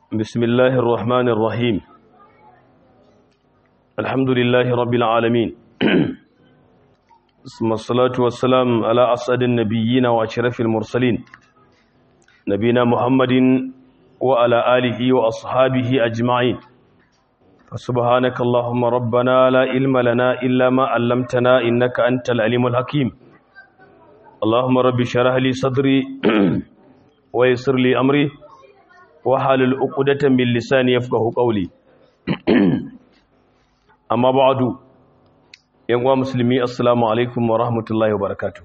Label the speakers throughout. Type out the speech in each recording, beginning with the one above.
Speaker 1: بسم الله الرحمن الرحيم الحمد لله رب العالمين ثم الصلاة والسلام على أسعد النبيين وأشرف المرسلين نبينا محمد وعلى آله وأصحابه أجمعين فسبحانك اللهم ربنا لا علم لنا إلا ما علمتنا إنك أنت العليم الحكيم اللهم رب شرح لي صدري ويسر لي أمري وحلل عقدة من لساني يفقه قولي أما بعد yan uwa musulmi assalamu alaikum wa rahmatullahi wa barakatu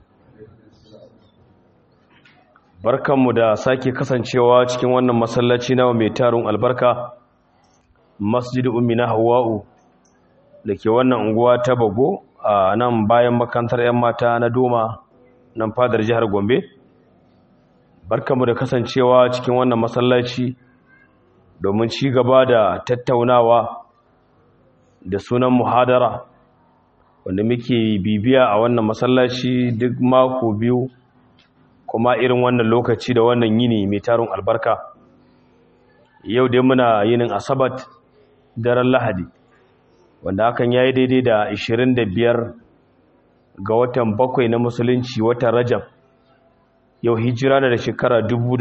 Speaker 1: barkanmu da sake kasancewa cikin wannan masallaci na mai tarin albarka masjid ummina hawa'u da ke wannan unguwa ta bago a nan bayan makantar 'yan mata na doma nan fadar jihar gombe barkanmu da kasancewa cikin wannan masallaci domin ci gaba da tattaunawa da sunan muhadara wanda muke bibiya a wannan masallaci duk mako biyu kuma irin wannan lokaci da wannan yini mai tarin albarka yau dai muna yinin asabat daren lahadi wanda hakan ya yi daidai da 25 ga watan bakwai na musulunci watan rajab yau hijira da shekara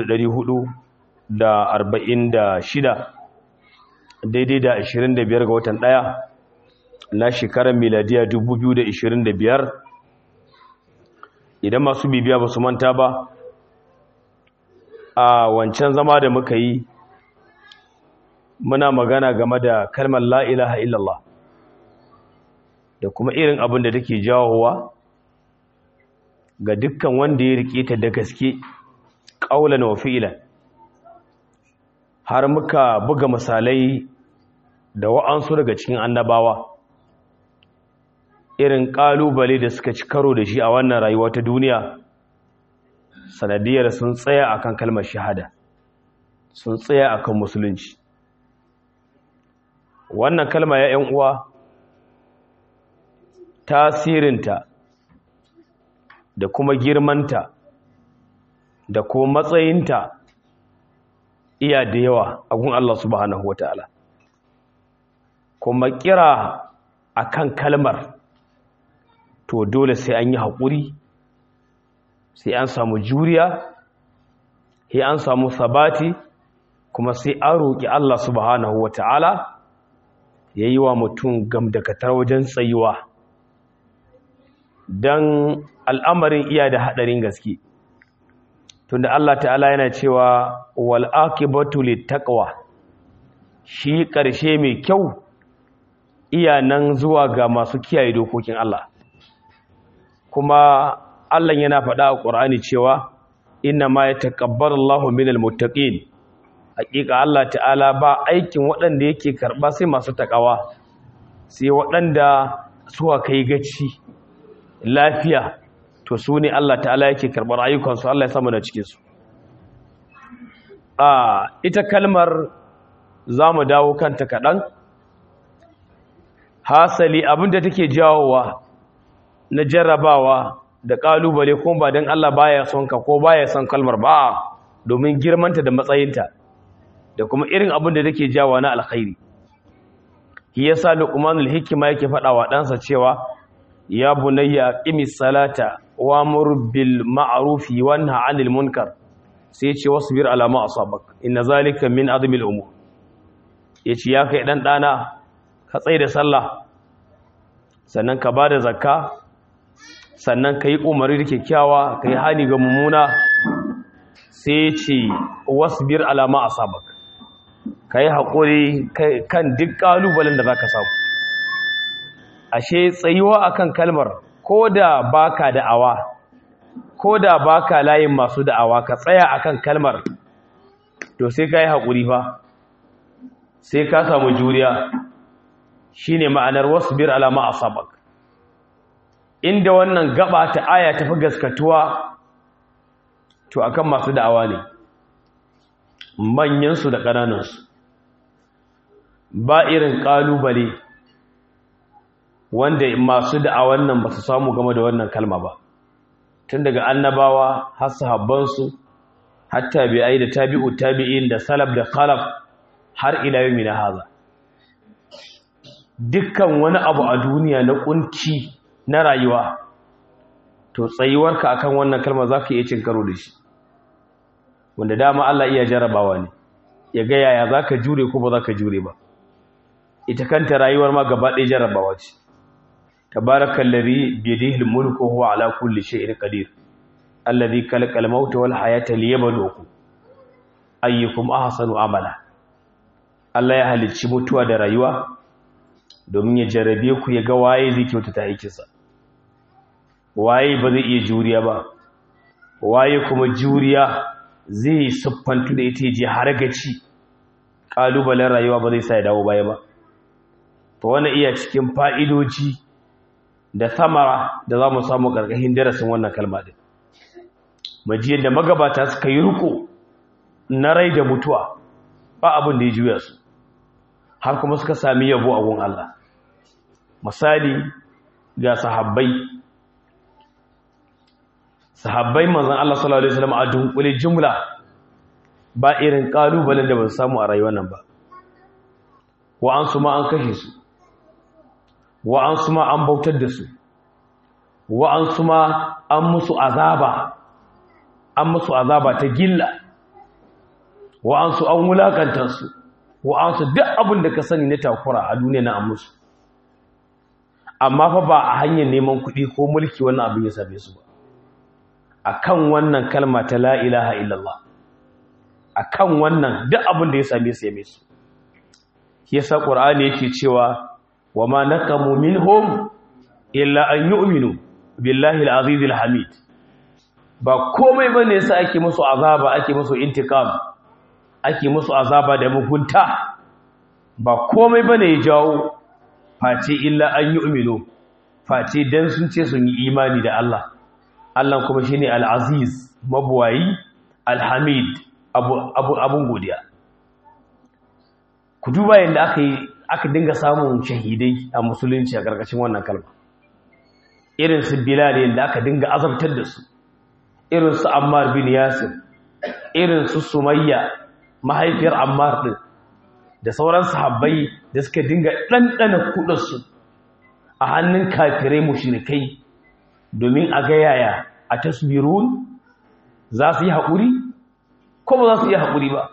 Speaker 1: 446 daidai da 25 ga watan ɗaya. na shekarar miladiya 2025 idan masu bibiya ba su manta ba a wancan zama da muka yi muna magana game da kalmar la'ilaha illallah da kuma irin abin da take jawowa ga dukkan wanda ya rike ta da gaske ƙaulan wa fi'ilan har muka buga misalai da wa'ansu daga cikin annabawa irin ƙalubale da suka ci karo da shi a wannan rayuwa ta duniya sanadiyar sun tsaya akan kalmar shahada sun tsaya akan musulunci wannan kalma ya ‘yan uwa tasirinta da kuma girmanta da kuma matsayinta iya da yawa a gun Allah subhanahu wa ta'ala kuma kira akan kalmar to dole sai an yi haƙuri sai an samu juriya sai an samu sabati kuma sai an roƙi Allah subhanahu wa ta'ala ya yi wa mutum gamdakatar wajen tsayuwa don al'amarin iya da haɗarin gaske tunda Allah ta'ala yana cewa wal'akibatu littaqwa shi ƙarshe mai kyau iya nan zuwa ga masu kiyaye dokokin Allah kuma Allah yana faɗa a ƙur'ani cewa inna ma ya taƙabbar Allah minal muttaqin haƙiƙa Allah ta'ala ba aikin waɗanda yake karɓa sai masu taƙawa sai waɗanda suka kai gaci lafiya to su ne Allah ta'ala yake karɓar ayyukansu Allah ya samu da cikinsu a ita kalmar za mu dawo kanta kaɗan hasali abinda take jawowa na jarrabawa da kalubale kuma ba don Allah baya son ka ko baya son kalmar ba domin girmanta da matsayinta da kuma irin abin da take jawa na alkhairi shi yasa luqmanul hikima yake faɗa wa ɗansa cewa ya bunayya qimis salata wa'mur bil ma'ruf wa nha 'anil munkar sai ya ce wasbir ala ma asabak inna zalika min azmil umur yace ya kai dan dana ka tsaye da sallah sannan ka bada zakka sannan ka yi umaru da kyakkyawa ka yi hani ga mummuna sai ce wasbir alama a sabak ka yi haƙuri kan duk ƙalubalen da za ka samu ashe tsayuwa akan kalmar ko da baka da'awa ko da baka layin masu da'awa ka tsaya akan kalmar to sai ka yi haƙuri fa sai ka samu juriya shine ma'anar wasbir alama a sabak inda wannan gaba ta aya tafi gaskatuwa to akan masu da'awa ne manyansu da ƙananansu ba irin ƙalubale wanda masu da'awan nan ba su samu game da wannan kalma ba tun daga annabawa har sahabbansu har tabi'ai da tabi'u tabi'in da salaf da khalaf har ila yau na haza dukkan wani abu a duniya na kunci na rayuwa to tsayuwarka akan wannan kalma za ka iya cin karo da shi wanda dama Allah iya jarabawa ne ya ga yaya za ka jure ko ba za ka jure ba ita kanta rayuwar ma gaba ɗaya jarabawa ce tabarakal ladhi bi yadihi al-mulku huwa ala kulli shay'in qadir alladhi khalaqa al-mauta wal hayata liyabluwakum ayyukum ahsanu amala Allah ya halicci mutuwa da rayuwa domin ya jarabe ku ya ga waye zai kyautata aikinsa waye ba zai iya juriya ba waye kuma juriya zai siffantu da ita je har gaci kalubalen rayuwa ba zai sa ya dawo baya ba to wannan iya cikin fa'idoji da samara da za mu samu ƙarƙashin darasin wannan kalma din majiyar da magabata suka yi riko na rai da mutuwa ba abin da ya juya su har kuma suka sami yabo a gun Allah misali ga sahabbai sahabbai manzon Allah sallallahu alaihi wasallam a dunkule jumla ba irin kalubalen da ba su samu a rayuwar nan ba wa an su ma an kashe su wa an su ma an bautar da su wa an su ma an musu azaba an musu azaba ta gilla wa an su an wulakanta su wa an su duk abin da ka sani na takura a duniya na an musu amma fa ba a hanyar neman kuɗi ko mulki wannan abin ya same su ba akan wannan kalma ta la ilaha illallah akan wannan duk abin da ya same su ya mai su yasa qur'ani yake cewa wa ma naqamu minhum illa an yu'minu billahi al-aziz al-hamid ba komai bane yasa ake musu azaba ake musu intikam ake musu azaba da mugunta ba komai bane ya jawo face illa an yu'minu face dan sun ce sun yi imani da Allah Allah kuma shine al-aziz mabwayi al-hamid abu abu abun godiya ku duba yadda aka yi aka dinga samun shahidai a musulunci a ƙarƙashin wannan kalma irin su bilal yadda aka dinga azabtar da su irin su ammar bin yasir irin su sumayya mahaifiyar ammar din da sauran sahabbai da suka dinga ɗanɗana kuɗarsu a hannun kafirai mushrikai domin a ga yaya a tasbirun za su yi haƙuri ko ba za su yi haƙuri ba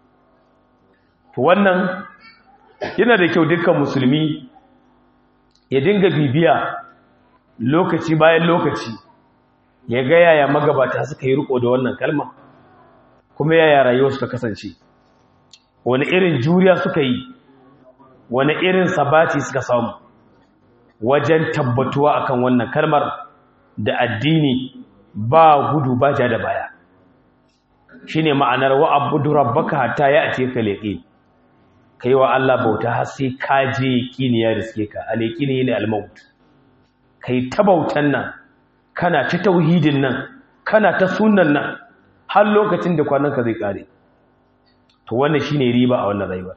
Speaker 1: to wannan yana da kyau dukkan musulmi ya dinga bibiya lokaci bayan lokaci ya ga yaya magabata suka yi riko da wannan kalma kuma yaya rayuwar suka kasance wani irin juriya suka yi wani irin sabati suka samu wajen tabbatuwa akan wannan kalmar da addini ba gudu ba ja da baya shine ma'anar wa abudu rabbaka hatta ya'ti ka liqin kai wa Allah bauta har sai ka je yaqini ya riske ka al-yaqini ne al-maut kai ta bautan nan kana ta tauhidin nan kana ta sunnan nan har lokacin da kwananka zai kare to wannan shine riba a wannan rayuwa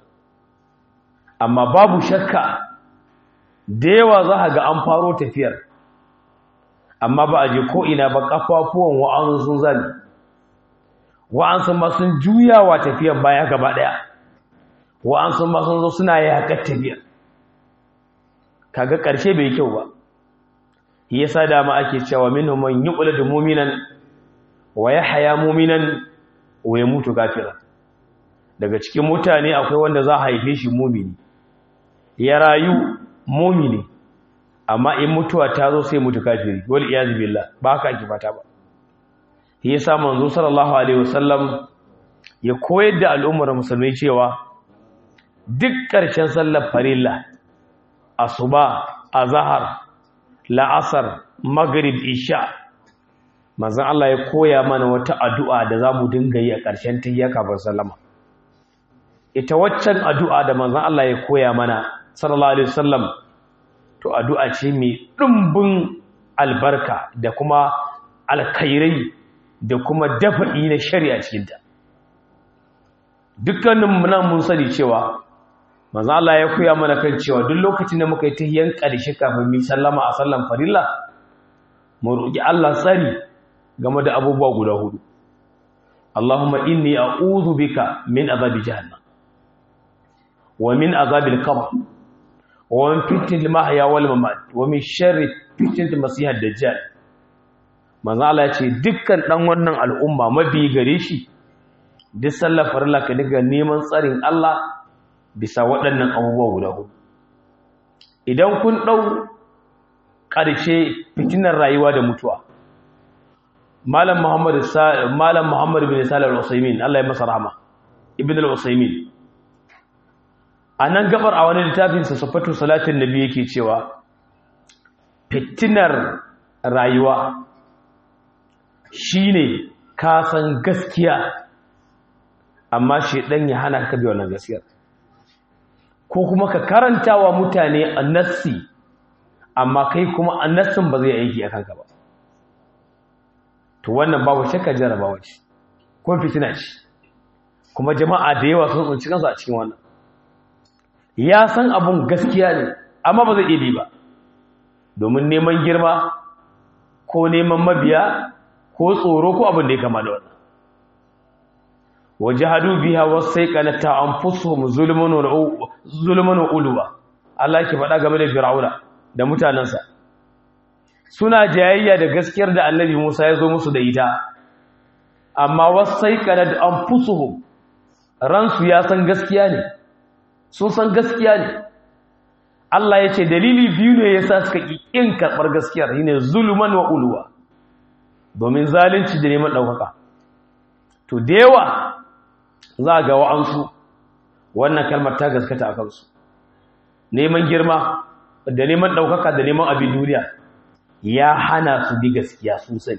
Speaker 1: amma babu shakka da yawa za ka ga an faro tafiyar amma ba a je ko ina ba kafafuwan wa'ansu sun zami wa'ansu ma sun juyawa tafiyar baya gaba daya wa'ansu ma sun zo suna yakar tafiyar kaga karshe bai kyau ba yasa dama ake cewa minhum man yuqladu mu'minan wa yahya mu'minan wa yamutu kafiran daga cikin mutane akwai wanda za a haife shi mumini ya rayu mumini amma in mutuwa ta zo sai mutu kafiri wal iyaz billah ba haka ake fata ba yasa manzo sallallahu alaihi wasallam ya koyar da al'ummar musulmai cewa duk ƙarshen sallar farilla asuba azhar la'asar maghrib isha manzon Allah ya koya mana wata addu'a da zamu dinga yi a ƙarshen tiyya kafin sallama ita waccan addu'a da manzon Allah ya koya mana sallallahu alaihi wasallam to addu'a ce mai ɗumbin albarka da kuma alkhairai da kuma dafa'i na shari'a cikinta dukkanin muna mun sani cewa manzo Allah ya koya mana kan cewa duk lokacin da muka yi tahiyyan ƙarshe kafin mu sallama a sallan farilla mu roki Allah tsari game da abubuwa guda hudu Allahumma inni a'udhu bika min azabi jahannam wa min azabil qabr wa min fitnatil mahya wal mamat wa min sharri fitnatil masihid dajjal manzo Allah ya ce dukkan dan wannan al'umma mabi gare shi duk sallar farilla ka daga neman tsarin Allah bisa waɗannan abubuwa guda hudu idan kun ɗau ƙarshe fitinar rayuwa da mutuwa malam muhammad malam muhammad bin salih al-usaymin Allah ya masa rahama ibn al-usaymin anan gabar a wani littafin sa safatu salatin nabi yake cewa fitinar rayuwa shine ka san gaskiya amma shedan ya hana ka bi wannan gaskiyar ko kuma ka karanta wa mutane annassi amma kai kuma annassin ba zai aiki a kanka ba to wannan babu shakka jarabawa ce ko fitina ce kuma jama'a da yawa sun tsinci kansu a cikin wannan ya san abun gaskiya ne amma ba zai iya ba domin neman girma ko neman mabiya ko tsoro ko abin da ya kama da wannan wajahadu biha wasaiqanata anfusuhum zulmun wa zulmun wa ulwa Allah ke faɗa game da Fir'auna da mutanansa suna jayayya da gaskiyar da Annabi Musa ya zo musu da ita amma wasaiqanat anfusuhum ransu ya san gaskiya ne sun san gaskiya ne Allah ya ce dalili biyu ne yasa suka ki kin karbar gaskiyar shine zulman wa ulwa domin zalunci da neman daukaka to da yawa za ga wa'ansu wannan kalmar ta gaskata a kansu neman girma da neman ɗaukaka da neman abin duniya ya hana su bi gaskiya sosai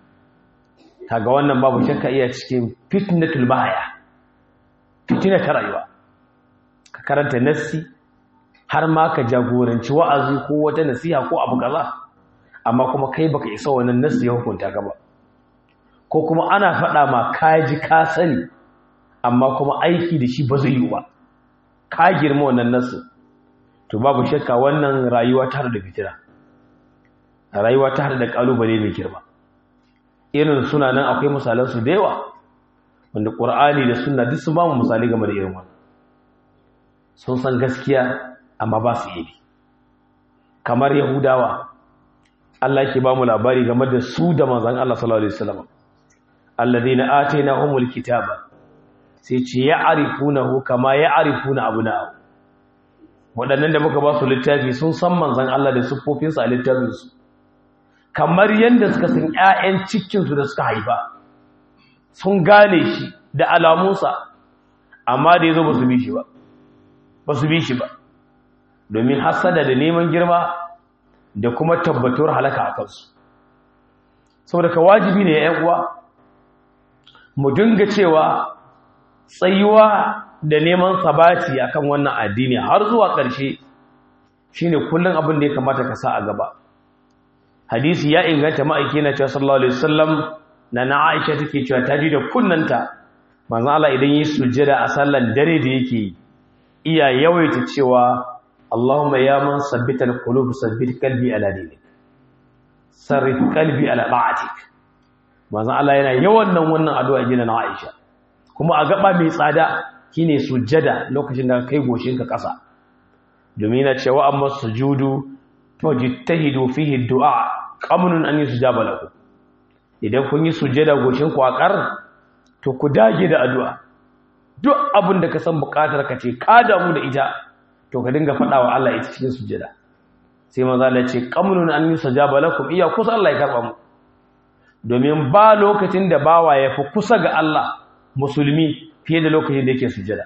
Speaker 1: kaga wannan babu shakka iya cikin fitnatul mahaya fitina ta rayuwa ka karanta nassi har ma ka jagoranci wa'azi ko wata nasiha ko abu kaza amma kuma kai baka isa wannan nassi ya hukunta ka ba ko kuma ana faɗa ma kaji ka sani amma kuma aiki da shi ba zai yi ba ka girma wannan nasu to babu shakka wannan rayuwa ta da fitina rayuwa ta da kalubale mai girma irin suna nan akwai misalan su da yawa wanda qur'ani da sunna duk sun ba mu misali game da irin wannan sun san gaskiya amma ba su yi kamar yahudawa Allah yake ba mu labari game da su da manzon Allah sallallahu alaihi wasallam alladhina atainahumul kitaba sai ce ya arifunahu kama ya arifuna abuna'u waɗannan da muka ba su littafi sun san manzan Allah da siffofinsa a littafinsu kamar yadda suka san ƴaƴan cikinsu da suka haifa sun gane shi da alamunsa amma da yazo ba su bi shi ba ba su bi shi ba domin hasada da neman girma da kuma tabbatuwar halaka a kansu saboda ka wajibi ne ya uwa mu dinga cewa tsayuwa da neman sabati akan wannan addini har zuwa ƙarshe shine kullum abin da ya kamata ka sa a gaba hadisi ya inganta ma'aiki na cewa sallallahu alaihi wasallam na na Aisha take cewa ta ji da kunnanta manzo Allah idan yi sujjada a sallan dare da yake iya yawaita cewa Allahumma ya man sabbita al-qulub sabbit qalbi ala dinik sarrif qalbi ala ta'atik manzo Allah yana yawan nan wannan addu'a gina na Aisha kuma a gaba mai tsada shine sujjada lokacin da kai goshinka ƙasa domin yana cewa amma sujudu fajtahidu fihi du'a qamunun an yusjaba lahu idan kun yi sujjada goshin ku akar to ku dage da addu'a duk abin da ka san buƙatar ka ce ka damu da ita to ka dinga faɗa wa Allah ita cikin sujjada sai manzo Allah ya ce qamunun an yusjaba lakum iya kusa Allah ya karba mu domin ba lokacin da bawa ya fi kusa ga Allah musulmi fiye da lokacin da yake sujada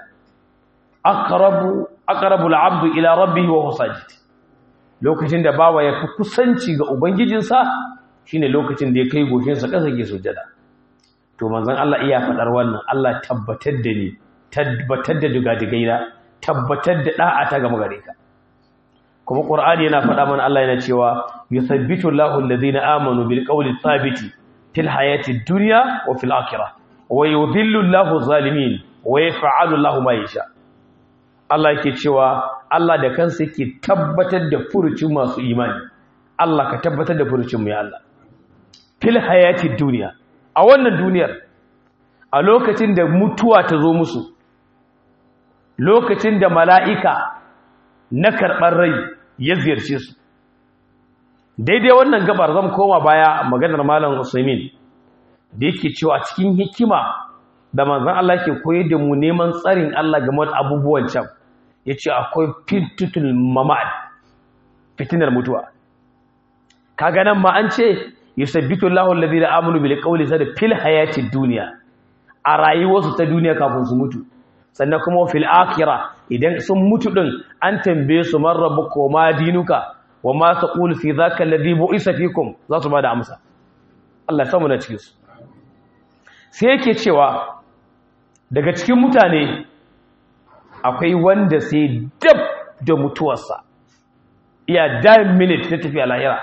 Speaker 1: aqrabu aqrabu al-'abdu ila rabbihi wa huwa sajid lokacin da bawa ya fi kusanci ga ubangijinsa shine lokacin da ya kai goshin sa kasa ke sujada to manzon Allah iya fadar wannan Allah tabbatar da ni tabbatar da dugadigaina tabbatar da da'a ta ga magare ka kuma qur'ani yana faɗa mana Allah yana cewa yuthabbitu Allahu alladhina amanu bil qawli thabiti fil hayati dunya wa fil akhirah wa yudhillu Allahu zalimin wa yaf'alu Allahu ma yasha Allah yake cewa Allah da kansa yake tabbatar da furucin masu imani Allah ka tabbatar da furucin mu ya Allah fil hayati dunya a wannan duniyar a lokacin da mutuwa ta zo musu lokacin da mala'ika na karɓar rai ya ziyarce su daidai wannan gabar zan koma baya maganar malam usaimin da yake cewa cikin hikima da manzan Allah ke koyar da mu neman tsarin Allah game da abubuwan can ya ce akwai fitutul mamad fitinar mutuwa kaga nan ma an ce yusabbitu Allahu alladhina amanu bil qawli sada fil hayati dunya a rayuwarsu ta duniya kafin su mutu sannan kuma fil akhirah idan sun mutu din an tambaye su man rabbuka wa ma dinuka wa ma taqulu fi dhaka alladhi bu'isa fikum za su bada amsa Allah ya samu na cikin su sai yake cewa daga cikin mutane akwai wanda sai dab da mutuwarsa iya dime minute ta tafi a lahira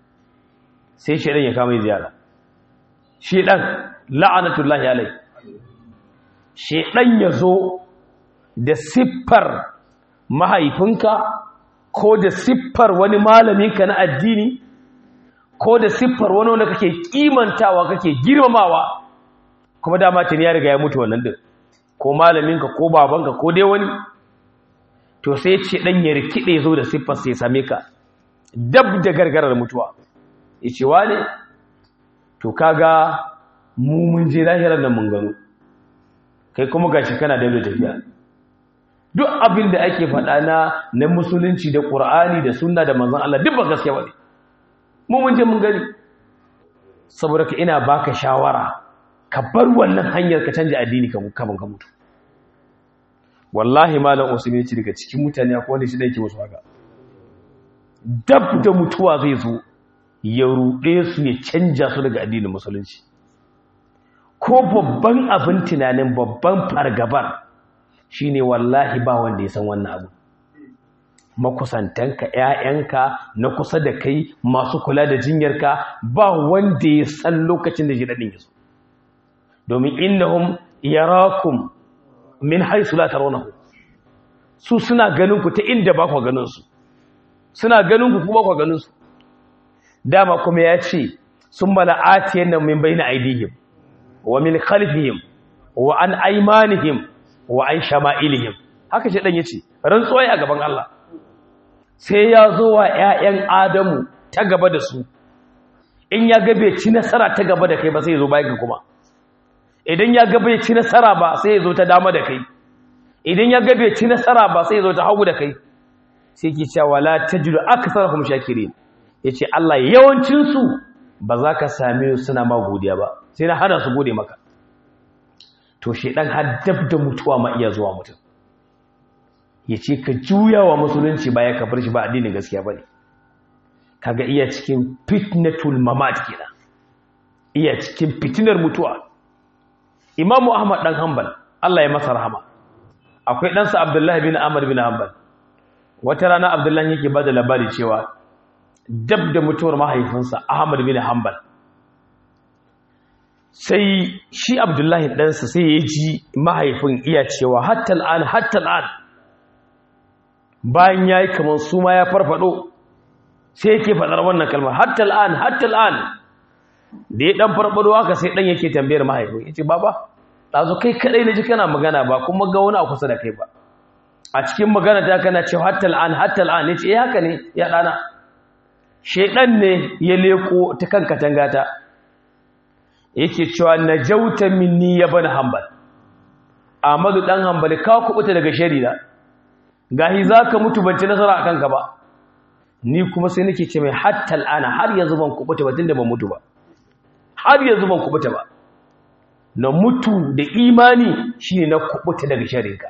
Speaker 1: sai shaidan ya kama ziyara shaidan la'anatullahi alai shaidan ya zo da siffar mahaifinka ko da siffar wani malaminka na addini ko da siffar wani wanda kake kimantawa kake girmamawa kuma dama tuni ya riga ya mutu wannan din ko malaminka ko babanka ko dai wani to sai ce dan ya rikide zo da siffar sai same ka dab da gargarar mutuwa yace wane to kaga mu mun je lahirar nan mun gano kai kuma gashi kana da tafiya duk abin da ake faɗa na na musulunci da ƙur'ani da sunna da manzon Allah duk ba gaskiya bane mu mun je mun gani saboda ka ina baka shawara ka bar wannan hanyar ka canja addini ka kafin ka mutu wallahi malam usman ce daga cikin mutane akwai wanda shi da yake musu haka dab da mutuwa zai zo ya ruɗe su ya canja su daga addinin musulunci ko babban abin tunanin babban fargabar shine wallahi ba wanda ya san wannan abu makusantanka ƴaƴanka na kusa da kai masu kula da jinyarka ba wanda ya san lokacin da jidadin ya zo domin innahum yarakum min haythu la tarawnahu su suna ganin ku ta inda ba ku ganin su suna ganin ku kuma ku ganin su dama kuma ya ce sun mala'atiyan nan min bayna aidihim wa min khalfihim wa an aymanihim wa an shama'ilihim haka shi dan yace rantsuwa a gaban Allah sai ya zo wa ƴaƴan Adamu ta gaba da su in ya ga bai ci nasara ta gaba da kai ba sai ya zo bayan kuma idan ya ga bai ci nasara ba sai ya zo ta dama da kai idan ya ga bai ci nasara ba sai ya zo ta hagu da kai sai ke cewa la tajidu aktharuhum shakirin yace Allah yawancin su ba za ka same su suna ma godiya ba sai na hana su gode maka to shedan har dab da mutuwa ma iya zuwa mutum yace ka juya wa musulunci baya ka bar shi ba addinin gaskiya bane kaga iya cikin fitnatul mamat kenan iya cikin fitinar mutuwa imamu ahmad dan hanbal Allah ya masa rahama akwai ɗansa abdullahi bin amr bin hanbal wata rana abdullahi yake bada labari cewa dab da mutuwar mahaifinsa ahmad bin hanbal sai shi abdullahi ɗansa sai ya ji mahaifin iya cewa hatta al'an hatta al'an bayan ya yi kamar su ma ya farfado sai yake faɗar wannan kalmar hatta al'an hatta al'an da ya ɗan farfado haka sai ɗan yake tambayar mahaifin ya ce baba ɗazu kai kaɗai na ji kana magana ba kuma ga wani a kusa da kai ba a cikin magana ta kana cewa hatta al'an hatta al'an ya ce eh haka ne ya ɗana shaiɗan ne ya leko ta kan katangata yake cewa na jauta minni ya bani hambal Ahmadu ɗan hambali ka kubuta daga sharida gahi za ka mutu ban ci nasara a kanka ba ni kuma sai nake ce mai hatta al'ana har yanzu ban kubuta ba tunda ban mutu ba har yanzu ban kubuta ba na mutu da imani shine na kubuta daga sharinka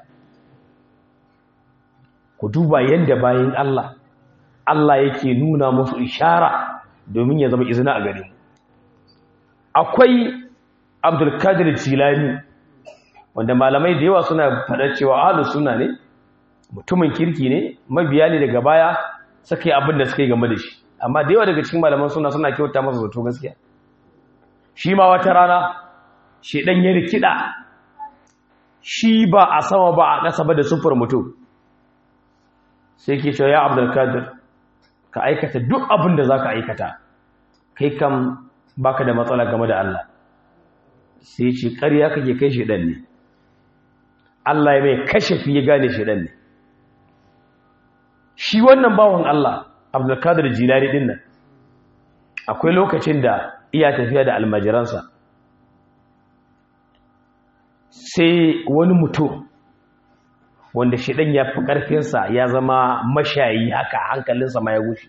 Speaker 1: ku duba yanda bayan Allah Allah yake nuna musu ishara domin ya zama izina a gare mu akwai Abdul Qadir Jilani wanda malamai da yawa suna faɗa cewa ahlus sunna ne mutumin kirki ne mabiya ne daga baya suka yi abin da suka yi game da shi amma da yawa daga cikin malaman suna suna kyauta masa zato gaskiya shi ma wata rana shi dan ya rikida shi ba a sama ba a ƙasa ba da sufar mutum sai ke cewa ya abdulkadir ka aikata duk abin da za ka aikata kai kam baka da matsala game da Allah sai ce ƙarya kake kai shi ɗan ne Allah ya mai kashafi ya gane shedan ne shi wannan bawan Allah Abdulkadir Jilani din nan akwai lokacin da iya tafiya da almajiransa sai wani mutum wanda shedan ya fi karfinsa ya zama mashayi haka hankalinsa ma ya wuce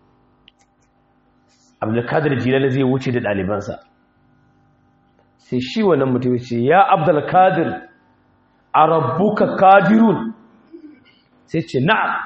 Speaker 1: Abdulkadir Jilani zai wuce da ɗalibansa sai shi wannan mutum ce ya Abdulkadir a rabbuka kadirun sai ce na'am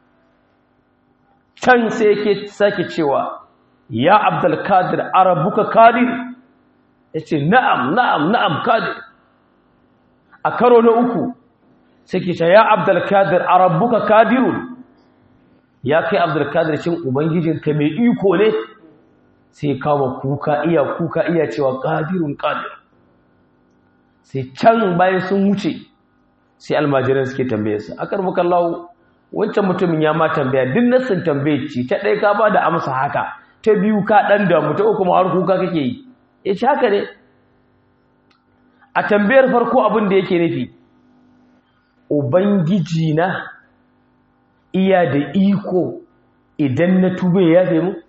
Speaker 1: can sai yake sake cewa ya abdulkadir a rabbuka kadir ya ce na'am na'am na'am kadir a karo na uku sai ke ce ya abdulkadir a rabbuka kadirun ya kai abdulkadir cin ubangijinka mai iko ne sai kawo kuka iya kuka iya cewa kadirun kadir sai can bayan sun wuce sai almajiran suke tambaye su akar muka lawo wancan mutumin ya ma tambaya duk nassin tambaye ci ta ɗaya ka ba da amsa haka ta biyu ka ɗan damu ta uku har kuka kake yi ya ci haka ne a tambayar farko abin da yake nufi ubangiji na iya da iko idan na tube ya fi mu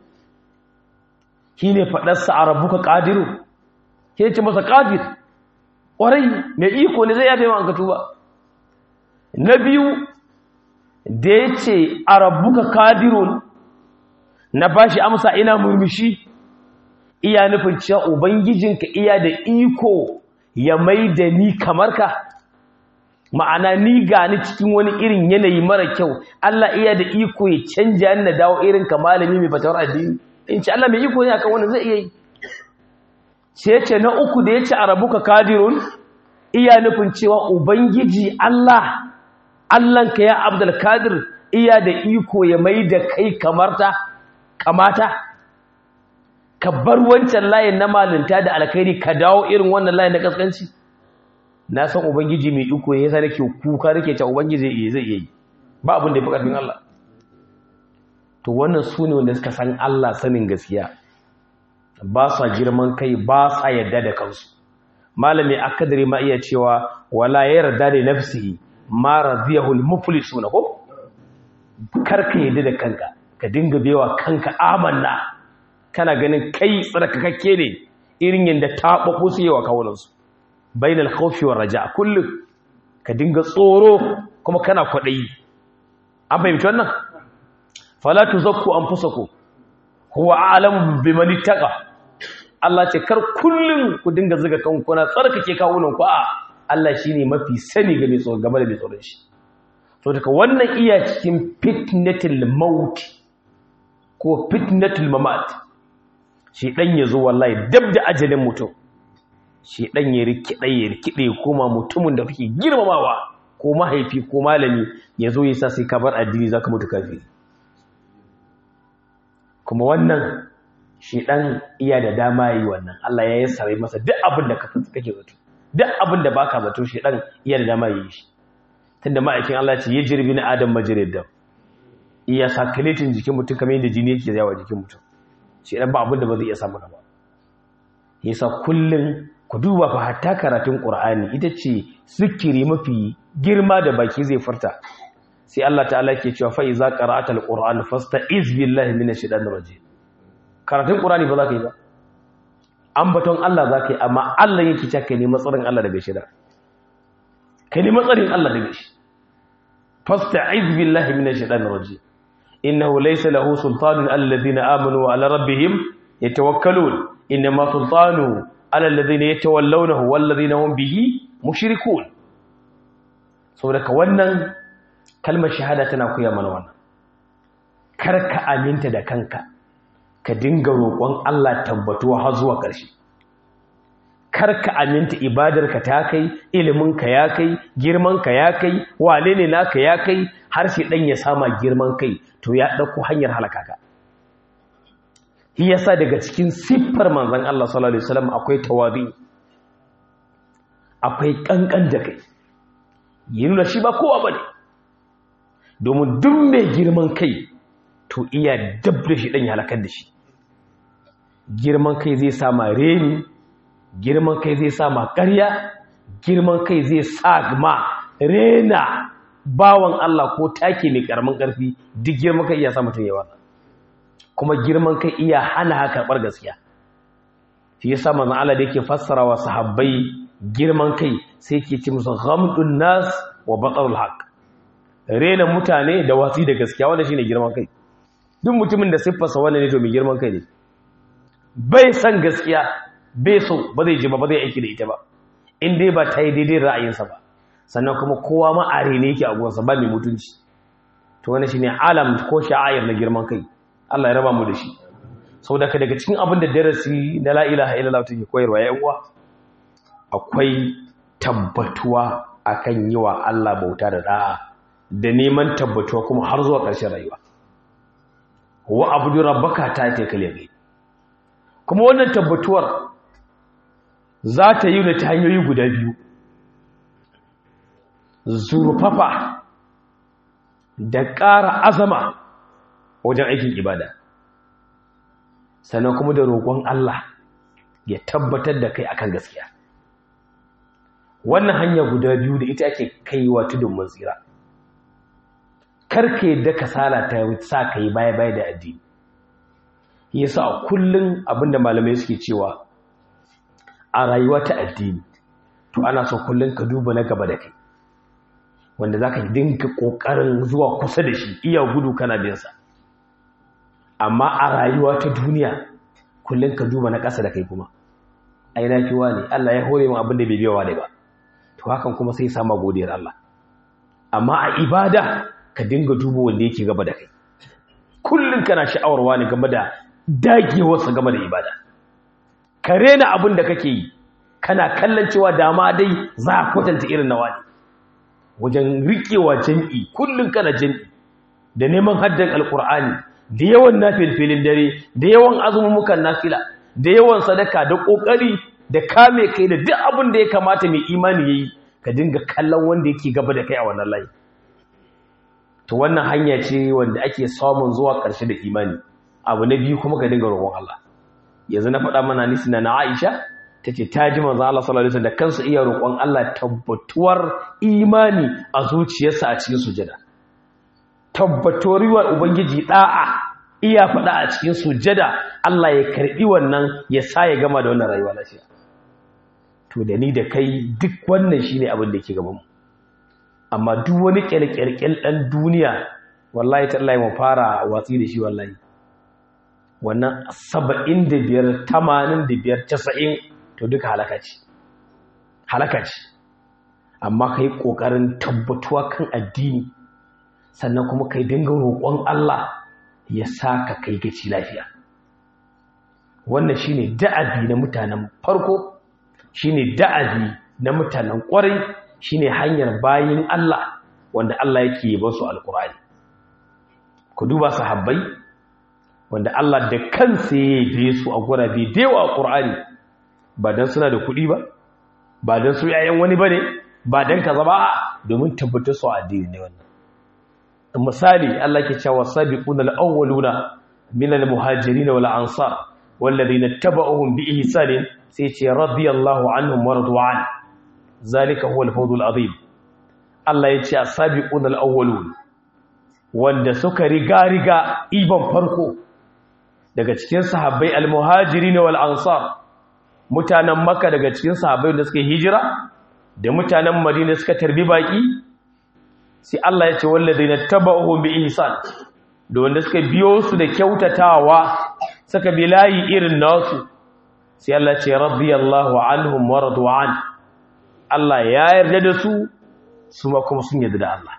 Speaker 1: shi ne faɗarsa a rabuka ƙadiru ke ce masa ƙadir ƙwarai mai iko ne zai yafe ma an ka tuba na biyu da ya ce a rabuka kadirun na ba shi amsa ina murmushi iya nufin cewa ubangijinka iya da iko ya mai da ni kamar ka ma'ana ni gani cikin wani irin yanayi mara kyau Allah iya da iko ya canja ni na dawo irin ka malami mai fatawar addini in ce Allah mai iko ne akan wani zai iya yi sai ce na uku da ya ce a rabuka kadirun iya nufin cewa ubangiji Allah Allahnka ya Abdul Kadir iya da iko ya mai da kai kamarta kamata ka bar wancan layin na malinta da alkhairi ka dawo irin wannan layin na kaskanci na san ubangiji mai iko ya yasa nake kuka nake ta ubangiji zai zai yi ba abin da ya fi karfin Allah to wannan su ne wanda suka san Allah sanin gaskiya ba sa girman kai ba sa yarda da kansu malami akadari ma iya cewa wala yarda da nafsihi ma radiyahu al-muflisuna ko karka yadda da kanka ka dinga bewa kanka amanna kana ganin kai tsarkakakke ne irin yanda tababu su yawa kawunan su bainal khawfi war raja kullu ka dinga tsoro kuma kana kwadayi an fahimci wannan fala tuzakku anfusakum huwa a'lamu biman ittaqa Allah ce kar kullum ku dinga zuga kanku na tsarkake kawunan ku a Allah shine mafi sani ga mai tsoro game da mai tsoron shi to daga wannan iya cikin fitnatul maut ko fitnatul mamat shi dan yazo wallahi dab da ajalin mutum shi dan ya rikide ya rikide kuma mutumin da kake girmamawa ko mahaifi ko malami yazo yasa sai ka bar addini zaka mutu kafiri kuma wannan shi dan iya da dama yi wannan Allah ya yassare masa duk abin da kake zato duk abin da baka zato shi dan iya da dama yi shi tunda ma'aikin Allah ce ya jirbi na adam majirid da iya sakaletin jikin mutum kamar yadda jini yake yawa jikin mutum shi dan ba abin da ba zai iya samu ba yasa kullun ku duba fa hatta karatun Qur'ani ita ce zikiri mafi girma da baki zai furta sai Allah ta'ala ke cewa fa iza qara'ata al-Qur'an fasta'iz billahi minash shaitanir rajim karatun Qur'ani ba za ka yi ba ambaton Allah za ka yi amma Allah yake cewa ka nemi tsarin Allah daga shida ka nemi tsarin Allah daga shi fasta'iz billahi minash shaitanir rajim innahu laysa lahu sultanun alladhina amanu wa ala rabbihim yatawakkalun inma sultanu ala alladhina yatawallawnahu walladhina hum bihi mushrikun saboda ka wannan kalmar shahada tana koya mana wannan kar ka aminta da kanka ka dinga roƙon Allah tabbatuwa har zuwa ƙarshe kar ka aminta ibadarka ta kai iliminka ya kai girmanka ya kai wane ne naka ya kai har shi dan ya sama girman kai to ya dauko hanyar halaka ka shi yasa daga cikin siffar manzon Allah sallallahu alaihi wasallam akwai tawadi akwai kankan da kai yin da shi ba kowa bane domin duk mai girman kai to iya dabda shi dan ya halakar da shi girman kai zai sama reni girman kai zai sa ma ƙarya girman kai zai sa ma rena bawan Allah ko take mai karamin karfi duk girman kai iya sa mutum ya wasa kuma girman kai iya hana haka karbar gaskiya shi yasa manzon Allah da yake fassara wa sahabbai girman kai sai yake ce musu ghamdun nas wa batarul haqq rena mutane da watsi da gaskiya wanda shine girman kai duk mutumin da siffarsa wannan ne to mai girman kai ne bai san gaskiya bai so ba zai ji ba ba zai aiki da ita ba in dai ba ta yi daidai ra'ayinsa ba sannan kuma kowa ma are ne yake a gonsa ba mai mutunci to wannan shine alam ko sha'air na girman kai Allah ya raba mu da shi saboda ka daga cikin abin da darasi na la ilaha illallah take koyarwa ya uwa akwai tabbatuwa akan yi wa Allah bauta da da'a da neman tabbatuwa kuma har zuwa ƙarshen rayuwa wa abudu rabbaka ta ta kale gai kuma wannan tabbatuwar za ta yi ta hanyoyi guda biyu zurfafa da ƙara azama wajen aikin ibada sannan kuma da roƙon Allah ya tabbatar da kai akan gaskiya wannan hanya guda biyu da ita ake kaiwa tudun mun tsira karke da kasala ta sa ka yi baya-baya da addini yasa a kullum abinda malamai suke cewa a rayuwa ta addini to ana so kullum ka duba na gaba da kai wanda za ka dinka ƙoƙarin zuwa kusa da shi iya gudu kana binsa amma a rayuwa ta duniya kullum ka duba na ƙasa da kai kuma ai na fiwa ne Allah ya hore min abin da bai biyawa ne ba to hakan kuma sai sama godiyar Allah amma a ibada ka dinga duba wanda yake gaba da kai kullum kana sha'awarwa ne game da dagewarsa game da ibada ka rena abin da kake yi kana kallon cewa dama dai za a kwatanta irin nawa ne wajen riƙewa jam'i kullum kana jam'i da neman haddan alƙur'ani da yawan nafilfilin dare da yawan azumumukan nafila da yawan sadaka da ƙoƙari da kame kai da duk abin da ya kamata mai imani ya yi ka dinga kallon wanda yake gaba da kai a wannan layi to wannan hanya ce wanda ake samun zuwa ƙarshe da imani abu na biyu kuma ka dinga roƙon Allah yanzu na faɗa mana nisi na Aisha tace ta ji manzo Allah sallallahu alaihi wasallam da kansa iya roƙon Allah tabbatuwar imani a zuciyarsa a cikin sujada tabbatuwar ubangiji da'a iya faɗa a cikin sujada Allah ya karbi wannan ya sa ya gama da wannan rayuwa lafiya to da ni da kai duk wannan shine abin da yake gaban mu amma duk wani kyalkyalkyal ɗan duniya wallahi tallahi mu fara watsi da shi wallahi wannan saba'in da biyar tamanin da biyar casa'in to duka halaka ce halaka ce amma ka yi ƙoƙarin tabbatuwa kan addini sannan kuma ka yi dinga roƙon Allah ya sa ka kai gaci lafiya wannan shine da'abi na mutanen farko shine da'abi na mutanen ƙwarai shine hanyar bayin Allah wanda Allah yake ba su alkur'ani ku duba sahabbai wanda Allah da kansa ya yi su a gurabe da yawa alkur'ani ba dan suna da kuɗi ba ba dan su yayan wani bane ba dan kaza ba domin tabbatar su addini ne wannan misali Allah ke cewa sabiquna al-awwaluna min al-muhajirin wal ansar والذين اتبعوهم بإحسان سيتي رضي الله عنهم ورضوا عنه zalika huwa al-fawz al-azim Allah yace as-sabiqun al-awwalun wanda suka riga riga iban farko daga cikin sahabbai al-muhajirin wal ansar mutanen makka daga cikin sahabbai da suka hijira da mutanen madina suka tarbi baki sai Allah yace walladheena tabauhum bi ihsan da wanda suka biyo su da kyautatawa suka bi layi irin nasu sai Allah ce radiyallahu anhum wa radu anhu Allah ya yarda da su su ma kuma sun yarda da Allah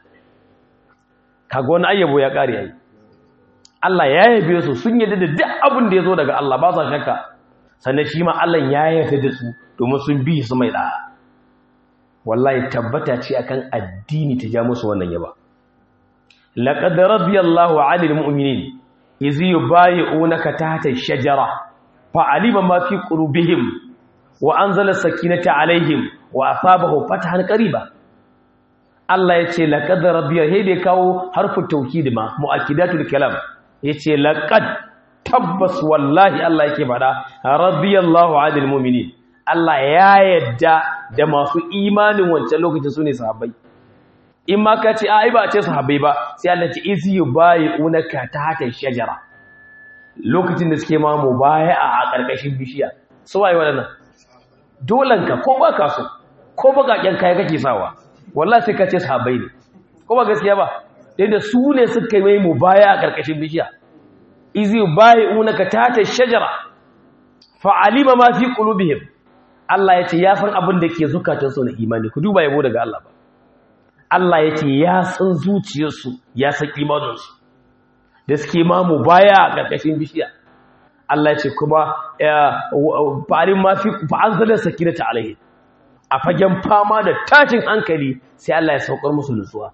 Speaker 1: kaga wani ayyabo ya kare yayi Allah ya yabe su sun yarda da duk abin da yazo daga Allah ba sa shakka sannan shi ma Allah ya yarda da su domin sun bi su mai da wallahi tabbata ce akan addini ta ja musu wannan yaba laqad radiyallahu 'anil mu'minin iz yubayyi'unaka tahta ash-shajara fa'alima ma fi qulubihim wa anzala sakinata 'alayhim wa asabahu fatahan qariba Allah yace laqad rabbiya he da kawo harfu tawkid ma muakkidatul kalam yace laqad tabbas wallahi Allah yake fada radiyallahu 'anil mu'minin Allah ya yadda da masu imanin wancan lokacin sune sahabbai in ma ka ce ai ba a ce sahabbai ba sai Allah ce izi yubayi'unaka tahta shajara lokacin da suke ma mubaya'a a karkashin bishiya su waye wadannan dolan ka ko ba ka so ko bakaken kai kake sawa wallahi sai ka ce sahabbai ne ko ba gaskiya ba da su ne suka yi mai mubaya a karkashin bishiya izi yubayi'unaka tahta shajara fa'alima ma fi qulubihim Allah ya ce ya san abin da ke zukatansu na imani ku duba yabo daga Allah ba Allah ya ce ya san zuciyarsu ya san imaninsu da suke mamu baya a ƙarƙashin bishiya Allah ya ce kuma fa'alin ma fi fa'anzalar sakinata alaihi a fagen fama da tashin hankali sai Allah ya saukar musu nutsuwa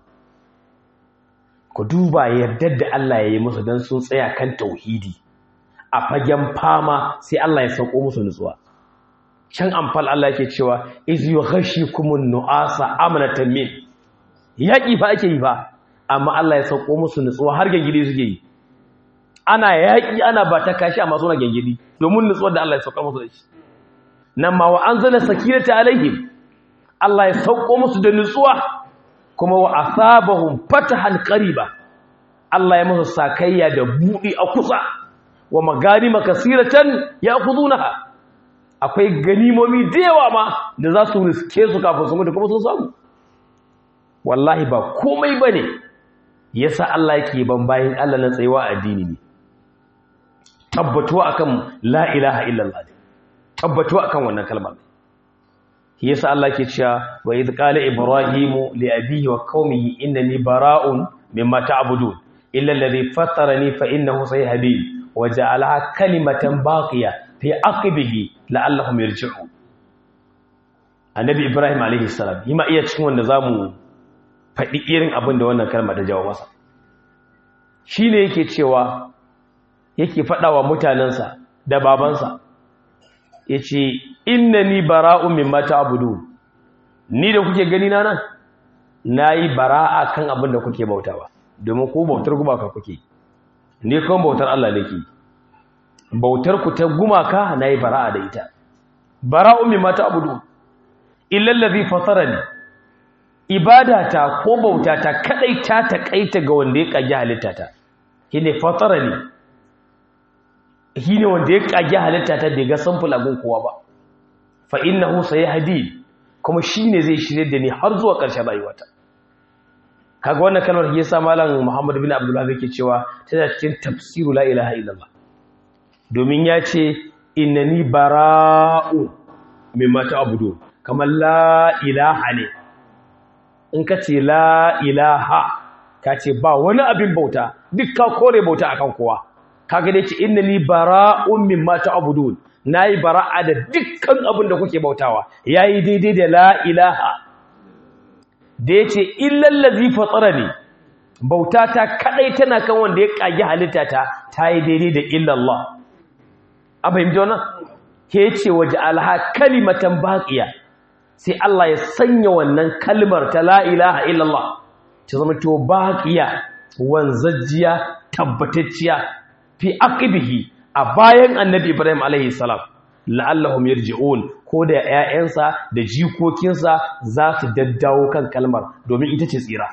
Speaker 1: ku duba yardar da Allah ya yi musu don sun tsaya kan tauhidi a fagen fama sai Allah ya sauko musu nutsuwa can amfal Allah yake cewa iz yughashikumun nu'asa amanatan min yaki fa ake yi fa amma Allah ya sauko musu nutsuwa har gangidi suke yi ana yaki ana ba ta kashi amma suna gangidi domin nutsuwar da Allah ya sauko musu da shi nan ma wa anzala sakinata alaihim Allah ya sauko musu da nutsuwa kuma wa asabahum fatahan qariba Allah ya musu sakayya da budi a kusa wa maganima kasiratan ya'khudunaha akwai ganimomi da yawa ma da za su riske su kafin su mutu kuma sun samu wallahi ba komai ba ne ya sa Allah yake ban bayan Allah na tsayewa addini ne tabbatuwa akan la ilaha illallah ne tabbatuwa akan wannan kalmar ya sa Allah ke cewa wa idh qala ibrahimu li abihi wa qaumihi innani bara'un mimma ta'budun illa alladhi fatarani fa innahu sayhadin wa ja'alaha kalimatan baqiya fi aqibihi la'allahum yarji'un annabi ibrahim alaihi salam yima iya cikin wanda zamu faɗi irin abin da wannan kalma ta jawo masa shine yake cewa yake faɗawa mutanansa da babansa yace innani bara'un mimma ta'budu ni da kuke gani na nan nayi bara'a kan abin da kuke bautawa domin ku bautar gumaka kuke ni kuma bautar Allah nake bautar ku ta gumaka nayi bara'a da ita bara'un mimma ta'budu illa allazi fatarani ibadata ko bautata kadai ta takaita ga wanda ya kage halittata shine fatarani shine wanda ya kage halittata bai ga samful abun kowa ba fa innahu sayahdi kuma shine zai shirye da ni har zuwa ƙarshen rayuwata kaga wannan kalmar yasa malam Muhammad bin Abdullah yake cewa tana cikin tafsiru la ilaha illallah domin ya ce innani bara'u mimma ta'budu kamar la ilaha ne in ka ce la ilaha ka ce ba wani abin bauta duk ka kore bauta akan kowa kaga dai ce innani bara'un mimma ta'budun nayi bara'a da dukkan abin da kuke bautawa yayi daidai da la ilaha da yace illal ladzi fatarani bauta ta kadai tana kan wanda ya kage halitta ta tayi daidai da illallah a fahimci wannan ke ce waje alha kalimatan baqiya sai Allah ya sanya wannan kalmar ta la ilaha illallah ta zama to baqiya wanzajjiya tabbatacciya fi aqibihi a bayan annabi Ibrahim alaihi salam la'allahum yarji'un ko da ƴaƴansa da jikokinsa za su daddawo kan kalmar domin ita ce tsira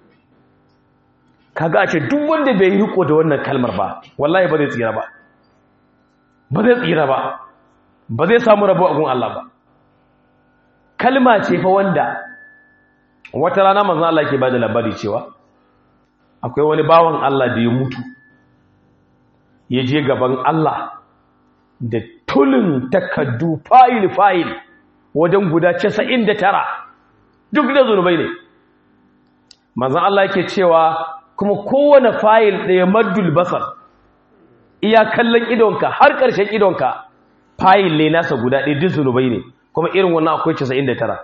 Speaker 1: kaga a ce duk wanda bai yi riko da wannan kalmar ba wallahi ba zai tsira ba ba zai tsira ba ba zai samu rabo a gun Allah ba kalma ce fa wanda wata rana manzon Allah ke bada labari cewa akwai wani bawan Allah da ya mutu ya je gaban Allah da tulin takaddu fayil fayil wajen guda 99 duk da zunubai ne manzon Allah yake cewa kuma kowane fayil ɗaya maddul basar iya kallon idonka har ƙarshen idonka fayil ne nasa guda ɗaya duk zunubai ne kuma irin wannan akwai 99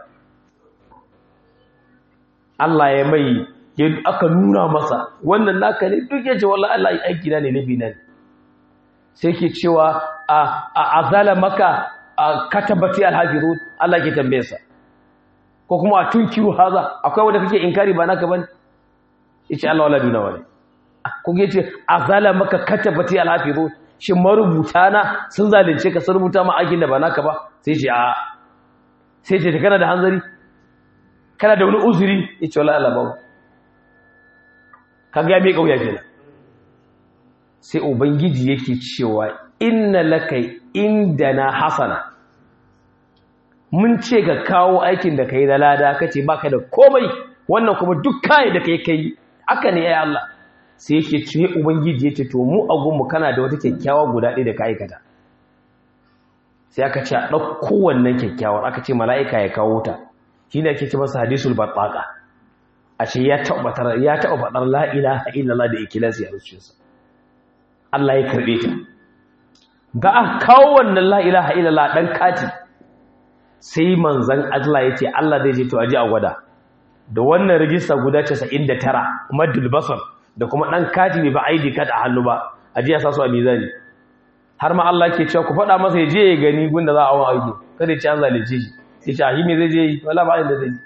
Speaker 1: Allah ya mai ya aka nuna masa wannan naka ne duk ya ce wallahi Allah aiki na ne nabi na ne sai ke cewa a azala maka katabati alhafizun Allah ke tambaye sa ko kuma a tunkiru haza akwai wanda kake inkari ba naka bane yace Allah wala duna wani ko yace azala maka katabati alhafizun shin marubuta na sun zalunce ka sun rubuta ma aikin da ba naka ba sai ce a sai ce kana da hanzari kana da wani uzuri ya ce wala Allah babu kaga ya mai kauya kenan sai ubangiji yake cewa inna laka indana hasana mun ce ka kawo aikin da kai da lada kace baka da komai wannan kuma duk kai da kai kai aka ne ya Allah sai yake ce ubangiji yace to mu a gunmu kana da wata kyakkyawa guda ɗaya da ka aikata sai aka ce a ɗauko wannan kyakkyawar aka ce mala'ika ya kawo ta shi ne ake ce masa hadisul battaka a ce ya taɓa faɗar la'ila a illallah da ikilasi a zuciyarsa Allah ya karɓe ta ga a kawo wannan la'ila a illallah ɗan kati sai manzan Allah ya ce Allah zai je to aji a gwada da wannan rijista guda 99 madul basar da kuma ɗan kati bai ba ID card a hannu ba aji ya sa su a mizani har ma Allah ke cewa ku faɗa masa ya je ya gani gunda za a awon aiki kada ya ce an zalice shi sai ce ahimi zai je yi wala ba inda zai yi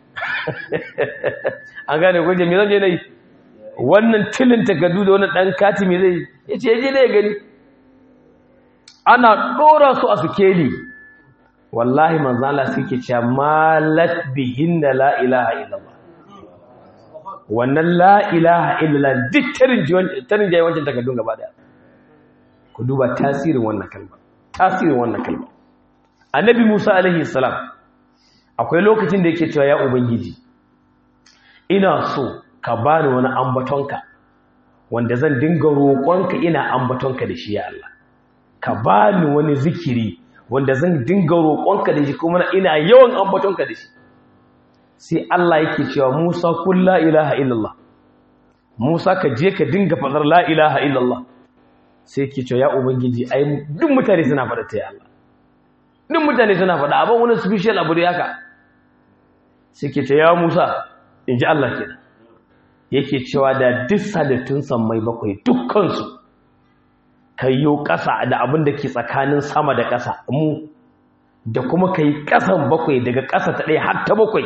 Speaker 1: an gane ko je me zan je na yi wannan tilin takardu da wannan ɗan kati me zai yi ya ce ya je da ya gani ana ɗora su a sikeli wallahi manzo Allah suke cewa malat bihinna la ilaha illallah wannan la ilaha illallah duk tarin tarin jayi wancan takardun gaba daya ku duba tasirin wannan kalma tasirin wannan kalma annabi Musa alaihi salam akwai lokacin da yake cewa ya ubangiji ina so ka bani wani ambatonka wanda zan dinga roƙonka ina ambatonka da shi ya Allah ka bani wani zikiri wanda zan dinga roƙonka da shi kuma ina yawan ambatonka da shi sai Allah yake cewa Musa kun la ilaha illallah Musa ka je ka dinga faɗar la ilaha illallah sai ke cewa ya ubangiji ai duk mutane suna faɗa ta ya Allah duk mutane suna faɗa abin wani special abu da haka sai ke ce ya Musa in ji Allah kenan yake cewa da duk sadattun sammai bakwai dukkansu kayyo ƙasa da abin da ke tsakanin sama da ƙasa mu da kuma kai ƙasan bakwai daga ƙasa ta ɗaya har ta bakwai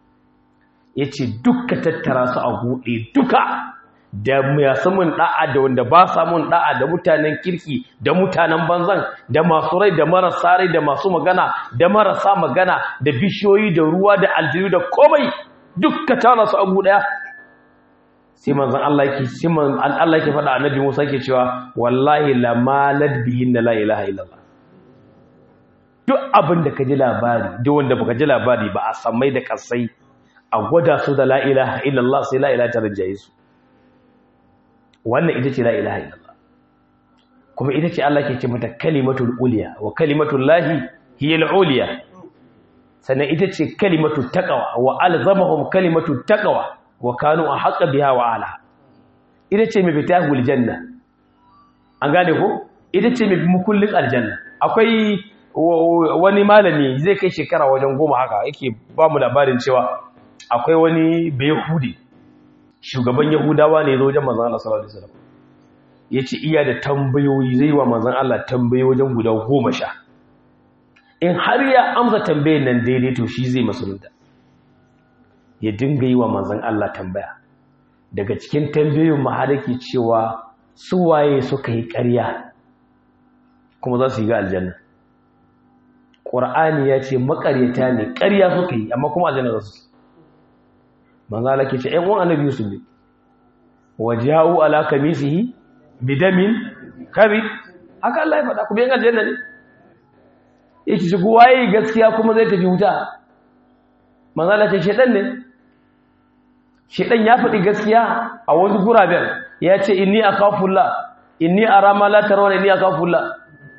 Speaker 1: ya ce dukka tattara su a buɗe duka da masu mun da'a da wanda ba sa mun da'a da mutanen kirki da mutanen banzan da masu rai da marasa rai da masu magana da marasa magana da bishiyoyi da ruwa da aljiru da komai dukka tara su abu daya sai manzon Allah yake sai manzon Allah yake faɗa annabi Musa yake cewa wallahi la malad bihin la ilaha illallah duk abin da ka ji labari duk wanda baka ji labari ba a samai da kasai a gwada su da la ilaha illallah sai la ilaha ta rinjaye su wannan ita ce la ilaha illallah kuma ita ce Allah ke ce mata kalimatul uliya wa kalimatul lahi hiya al-uliya sannan ita ce kalimatul taqwa wa alzamahum kalimatul taqwa wa kanu ahqqa biha wa ala ita ce mai fitahul janna an gane ko ita ce mai mukullin aljanna akwai wani malami zai kai shekara wajen goma haka yake ba mu labarin cewa akwai wani bayahudi shugaban yahudawa ne zo wajen manzan Allah sallallahu alaihi wasallam yace iya da tambayoyi zai wa manzan Allah tambayoyi wajen guda goma sha in har ya amsa tambayin nan daidai to shi zai musulunta ya dinga yi wa manzan Allah tambaya daga cikin tambayoyin ma har yake cewa su waye suka yi ƙarya kuma za su yi ga aljanna Qur'ani ya ce makaryata ne ƙarya suka yi amma kuma aljanna za su manzala ke ce ‘yan uwan annabi Yusuf ne, waja'u ala kamisihi bidamin kari, haka Allah ya faɗa kuma yin aljanna ne, ya ce shigo waye gaskiya kuma zai tafi wuta, manzala ce shaɗan ne, shaɗan ya faɗi gaskiya a wasu guraben ya ce inni a kafulla, inni a rama latarwa ne inni a kafulla,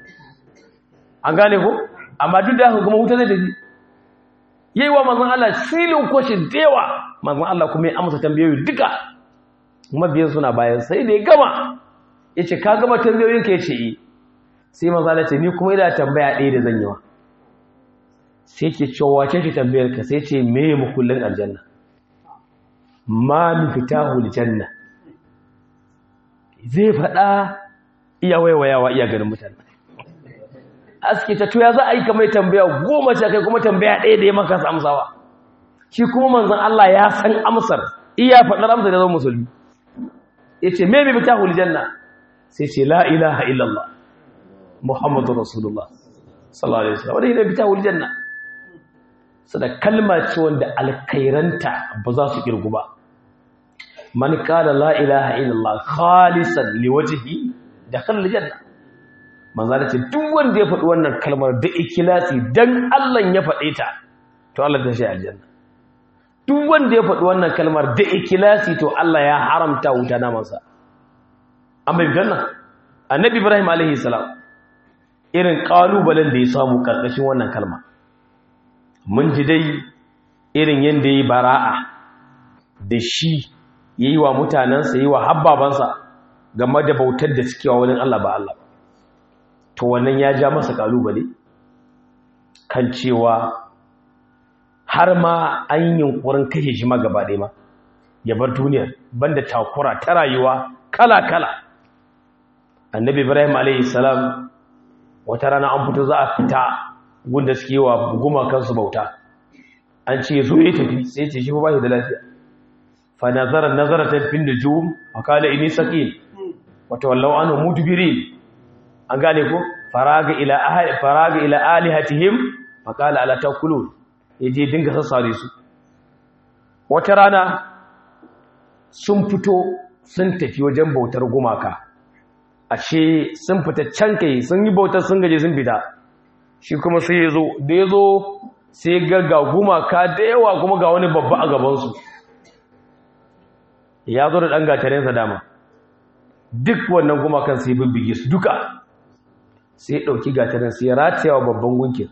Speaker 1: an gane ko? amma duk da haka kuma wuta zai tafi. Yi wa manzan Allah silin kwashin dewa manzon Allah kuma ya amsa tambayoyi duka mabiyan suna bayan sai da ya gama yace ka gama tambayoyin ka yace eh sai manzon Allah ce ni kuma ina tambaya ɗaya da zan yi wa sai ke cewa wace ce tambayar ka sai ce me mukullin aljanna ma miftahu aljanna zai faɗa iya waiwayawa iya ganin mutane aske ta tuya za a yi kamar tambaya goma ce kai kuma tambaya ɗaya da ya maka amsawa shi kuma manzon Allah ya san amsar iya faɗar amsar da zama musulmi ya ce me mai bita janna sai ce la ilaha illallah muhammadu rasulullah sallallahu alaihi wasallam wadda yana bita janna sada kalma ce wanda alkairanta ba za su kirgu ba man qala la ilaha illallah khalisan liwajhi dakhala aljanna manzo da ce duk wanda ya faɗi wannan kalmar da ikhlasi dan Allah ya faɗe ta to Allah zai shi aljanna duk wanda ya faɗi wannan kalmar da ikhlasi to Allah ya haramta wuta na masa an bai ganna annabi Ibrahim alaihi salam irin kalubalen da ya samu karkashin wannan kalma mun ji dai irin yanda yayi bara'a da shi yayi wa mutanansa yayi wa habbabansa game da bautar da suke wa wani Allah ba Allah ba to wannan ya ja masa kalubale kan cewa har ma an yi yunkurin kashe shi ma gaba ɗaya ma ya bar duniyar banda takura ta rayuwa kala-kala annabi ibrahim alayhi salam wata rana an fito za a fita gunda suke wa gumakansu bauta an ce zo ya tafi sai ce shi ba shi da lafiya fa nazara nazaratan fin nujum wa qala inni saqim wa tawallaw anhu mudbirin an gane ko faraga ila ahli faraga ila alihatihim fa qala ala takulun yaje dinga sassare su wata rana sun fito sun tafi wajen bautar gumaka ashe sun fita can kai sun yi bautar sun gaje sun fita shi kuma sai ya zo da ya zo sai ga ga gumaka da yawa kuma ga wani babba a gabansu ya zo da ɗan gatarensa dama duk wannan gumakan sai bibbige su duka sai ya ɗauki gatarin sai ya rataya wa babban gunkin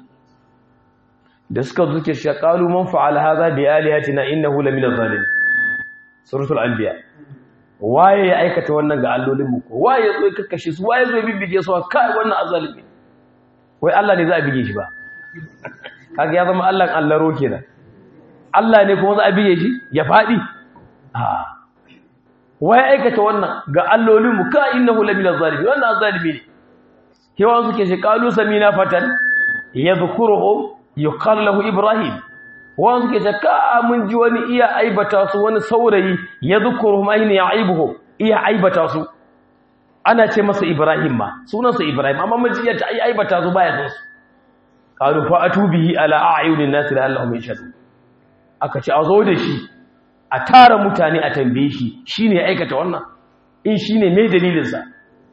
Speaker 1: da suka zuke shi qalu man fa'ala hadha bi alihatina innahu la min adh-dhalimin suratul anbiya waye ya aikata wannan ga allolin mu ko waye ya zo ya kakkashe su waye zo ya bibbige su kai wannan azalimi wai Allah ne za a bige shi ba kaga ya zama Allah allaro kenan Allah ne kuma za a bige shi ya fadi a waye aikata wannan ga allolin mu ka innahu la min adh-dhalimin wannan azalimi ne kewa suke shi qalu samina fatan yadhkuruhum yuqal lahu ibrahim wa suke ce ka mun ji wani iya aibata su wani saurayi yadhkuruhum ayna yaibuhum iya aibata su ana ce masa ibrahim ma sunansa ibrahim amma mun ji ta aibata su baya son su qalu fa atubihi ala a'yunin nas la'allahum yashhadun aka ce a zo da shi a tara mutane a tambaye shi shine ya aikata wannan in shine me dalilin sa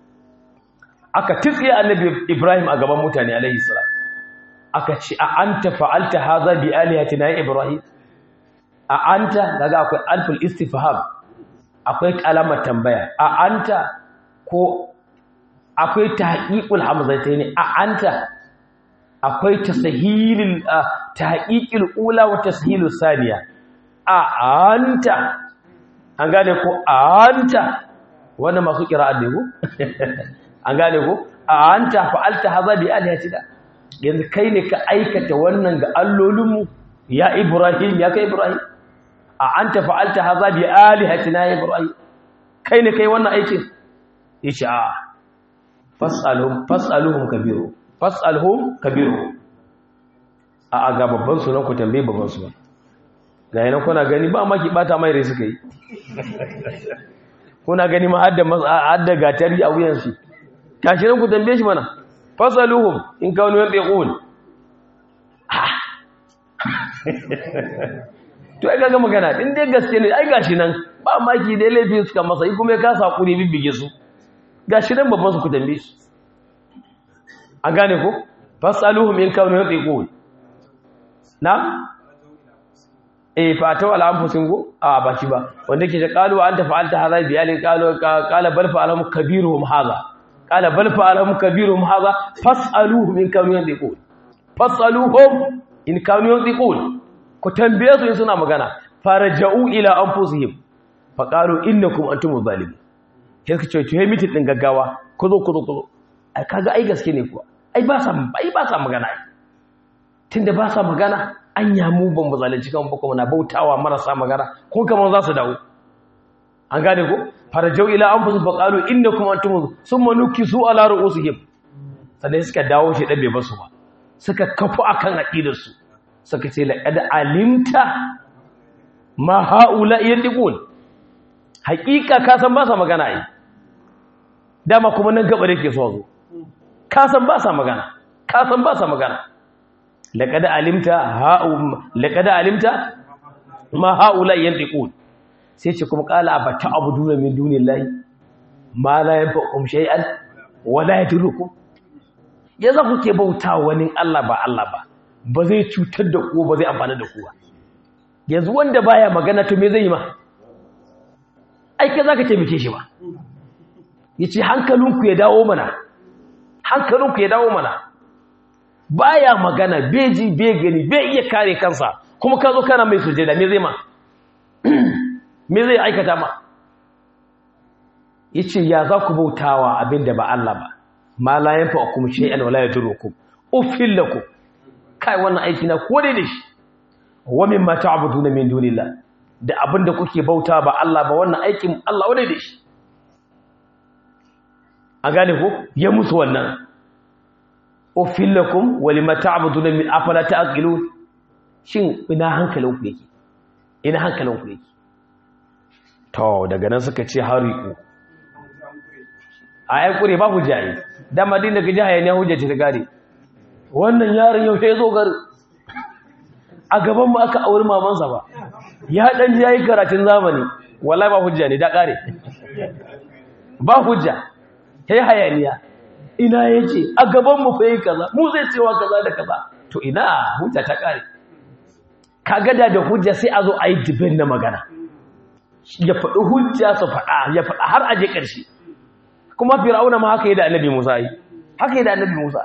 Speaker 1: aka tsiye annabi ibrahim a gaban mutane alaihi salam aka ce a anta fa'alta haza bi alihatina ya ibrahim a anta daga akwai alful istifham akwai kalamar tambaya a anta ko akwai tahqiqul hamzatayn a anta akwai tasahilul tahqiqul ula wa tashilus saniya a anta an gane ko anta wannan masu qira'a ne ko an gane ko a anta fa'alta haza bi alihatina yanzu kai ne ka aikata wannan ga allolinmu ya ibrahim ya kai ibrahim a an ta fa'alta haza bi alihatina ya ibrahim kai ne kai wannan aikin ya ce a fas'aluhum kabiru fas'aluhum kabiru a ga babban sunan ku tambaye babban sunan ga yana kuna gani ba maki bata mai rai suka yi kuna gani ma hadda gatari a wuyansu kashi nan ku tambaye shi mana fasaluhum in kanu yantiqun to ai kaga magana din dai gaske ne ai gashi nan ba maki dai laifin suka masa yi kuma ya kasa hakuri bibbige su gashi nan babban su ku tambaye su an gane ko fasaluhum in kanu yantiqun na eh fatawa ala anfusin go a ba shi ba wanda ke ce qalu anta fa'alta hadha bi alin qalu qala bal fa'alhum kabiruhum hadha qala bal fa'alhum kabiruhum hadha fas'aluhum in kanu yantiqun fas'aluhum in kanu yantiqun ku tambaye su in suna magana faraja'u ila anfusihim fa qalu innakum antum zalimun sai ka ce to hey mitin din gaggawa ku zo ku zo ku zo ai kaga ai gaske ne kuwa ai ba sa ai ba sa magana ai tunda ba sa magana an yamu ban mu zalunci kan bako muna bautawa marasa magana ko kamar za su dawo an gane ko farajau ila anfusu faqalu innakum antum summa nukisu ala ru'usihim sannan suka dawo shi dabe basu ba suka kafu akan aqidar su suka ce laqad alimta ma haula yandiqun haqiqa ka san ba sa magana ai dama kuma nan gaba yake so zo ka san ba sa magana ka san ba sa magana laqad alimta ha'u laqad alimta ma haula yantiqun sai ce kuma qala abata abuduna min dunillahi ma la yanfa'ukum shay'an wa la yadurrukum yanzu kuke bauta wani Allah ba Allah ba ba zai cutar da ku ba zai amfana da ku ba yanzu wanda baya magana to me zai yi ma ai kai zaka taimake shi ba yace hankalinku ya dawo mana hankalinku ya dawo mana baya magana beji be gani be iya kare kansa kuma ka zo kana mai sujada me zai ma me zai aikata ma yace ya za ku bautawa abinda ba Allah ba ma la yanfa'ukum shay'an wala yadurukum uffil lakum kai wannan aiki na ko dai da shi wa mimma ta'buduna min dunillah da abinda kuke bauta ba Allah ba wannan aikin Allah wadai da shi a gane ko ya musu wannan uffil lakum wa lima ta'buduna min afala ta'qilun shin ina hankalin ku yake ina hankalin ku yake to daga nan suka ce hariku a ai kure ba hujja yi da madina ga jahaya ne hujja ce ta gare wannan yaron yau sai zo gari a gaban mu aka auri mamansa ba ya dan ji yayi karatun zamani wallahi ba hujja ne da kare ba hujja sai hayaniya ina yace a gaban mu fa yi kaza mu zai cewa kaza da kaza to ina hujja ta kare kaga da da hujja sai a zo a yi dibin na magana ya faɗi hujja su faɗa ya faɗa har aje ƙarshe kuma fir'auna ma haka yi da annabi musa yi haka yi da annabi musa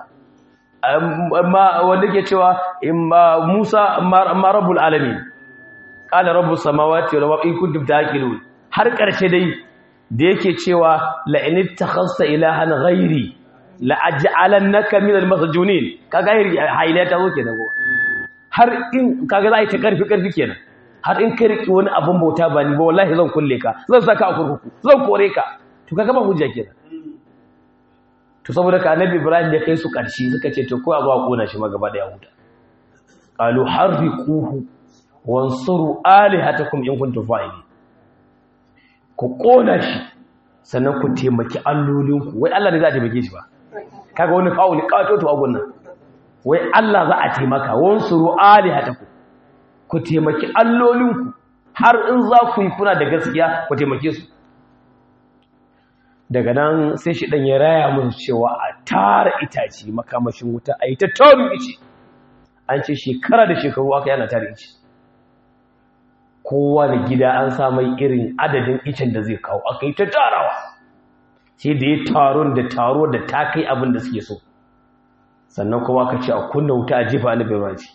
Speaker 1: wanda ke cewa musa ma rabbul alamin qala rabbus samawati wal ardi kuntum taqilun har ƙarshe dai da yake cewa la in ittakhasta ilahan ghairi la aj'alannaka min al masjunin kaga haila ta zo kenan go har in kaga za a yi ta karfi karfi kenan har in ka riki wani abun bauta ba ni ba wallahi zan kulle ka zan saka a kurkuku zan kore ka to kaga ba hujja kenan to saboda ka annabi ibrahim da kai su karshe suka ce to ko a zuwa kona shi ma gaba da yahuda qalu harriquhu wansuru alihatakum in kuntum fa'ilin ku kona shi sannan ku taimaki allolinku wai Allah ne za a taimake shi ba kaga wani fa'uli katoto a gunnan wai Allah za a taimaka wansuru alihatakum ku taimaki allolinku har in za ku yi kuna da gaskiya ku taimake su daga nan sai shi ɗan ya raya musu cewa a tara itace makamashin wuta a yi ta tarin ice an ce shekara da shekaru aka yana tara ice kowa da gida an samai irin adadin icen da zai kawo aka yi ta tarawa sai da ya taron da taro da ta kai abin da suke so sannan kuma aka ce a kunna wuta a jefa na birmanci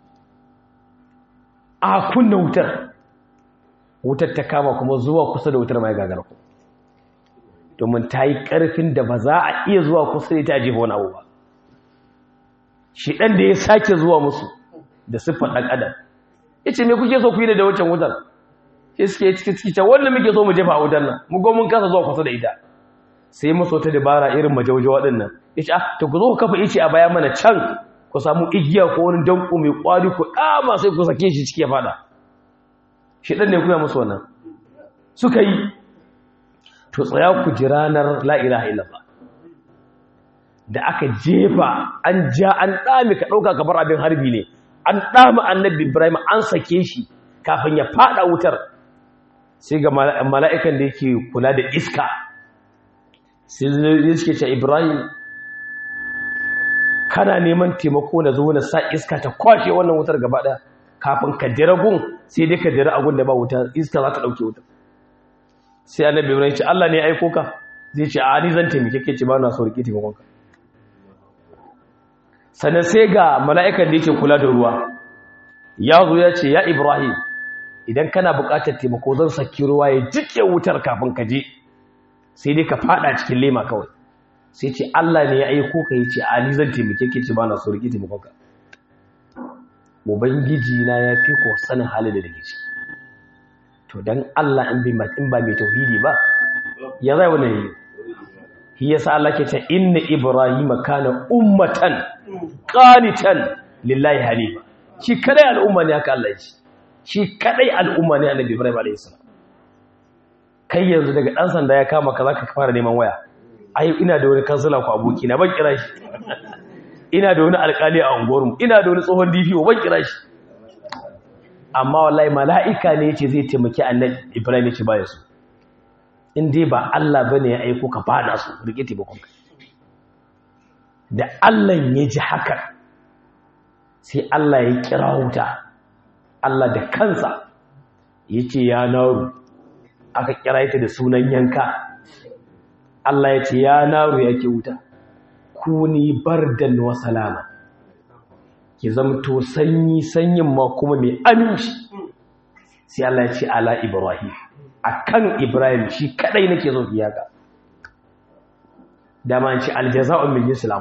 Speaker 1: a kunna wutar wutar ta kama kuma zuwa kusa da wutar mai gagar ku domin ta yi ƙarfin da ba za a iya zuwa kusa da ita jefa wani abu ba shi ɗan da ya sake zuwa musu da siffar ɗan adam ya ce me kuke so ku yi da wancan wutar sai suke ciki ciki ta wannan muke so mu jefa a wutar nan mu mun kasa zuwa kusa da ita sai musu wata dabara irin majauja waɗannan ya ce ah to ku zo ku kafa ice a baya mana can ku samu igiya ko wani danko mai kwari ku ɗama sai ku sake shi ciki ya fada shi ɗan ne kuma musu wannan suka yi to tsaya ku ji ranar la'ilaha illallah da aka jefa an ja an ɗami ka ɗauka kamar abin harbi ne an ɗami annabi ibrahim an sake shi kafin ya faɗa wutar sai ga mala'ikan da yake kula da iska sai zai suke ce ibrahim kana neman taimako na zo na sa iska ta kwashe wannan wutar gaba ɗaya kafin ka jira gun sai dai ka jira agun da ba wuta iska za ta ɗauke wutar sai annabi ibrahim ce Allah ne ya aiko ka zai ce a ni zan taimake ke ce ba na so rike taimakon ka sannan sai ga mala'ikan da yake kula da ruwa ya zo ya ce ya ibrahim idan kana buƙatar taimako zan saki ruwa ya jike wutar kafin ka je sai dai ka fada cikin lema kawai sai ce Allah ne ya aiko ka yace a ni zan taimake ke ce ba na so rike taimakon ka ubangiji na ya fi ko sanin halin da dake ciki to dan Allah in bi in ba mai tauhidi ba ya zai wannan yi shi yasa Allah ke ce inna ibrahima kana ummatan qanitan lillahi hanifa shi kadai al'umma ne haka Allah ya ce shi kadai al'umma ne annabi ibrahim alayhi salam kai yanzu daga dan sanda ya kama ka zaka fara neman waya ai ina da wani kansila ku aboki na ban kira shi ina da wani alƙali a unguwarmu ina da wani tsohon DPO ban kira shi amma wallahi mala'ika ne yace zai taimaki annabi Ibrahim yace baya su in dai ba Allah bane ya aiko ka fada su rike taimakon ka da Allah ya ji haka sai Allah ya kira wuta Allah da kansa yace ya naru aka kira ita da sunan yanka Allah ya ce ya naru yake wuta kuni bardan wa salama ki zamto sanyi sanyin ma kuma mai aminci sai Allah ya ce ala ibrahim akan ibrahim shi kadai nake zo iyaka dama an ce aljaza'u min islam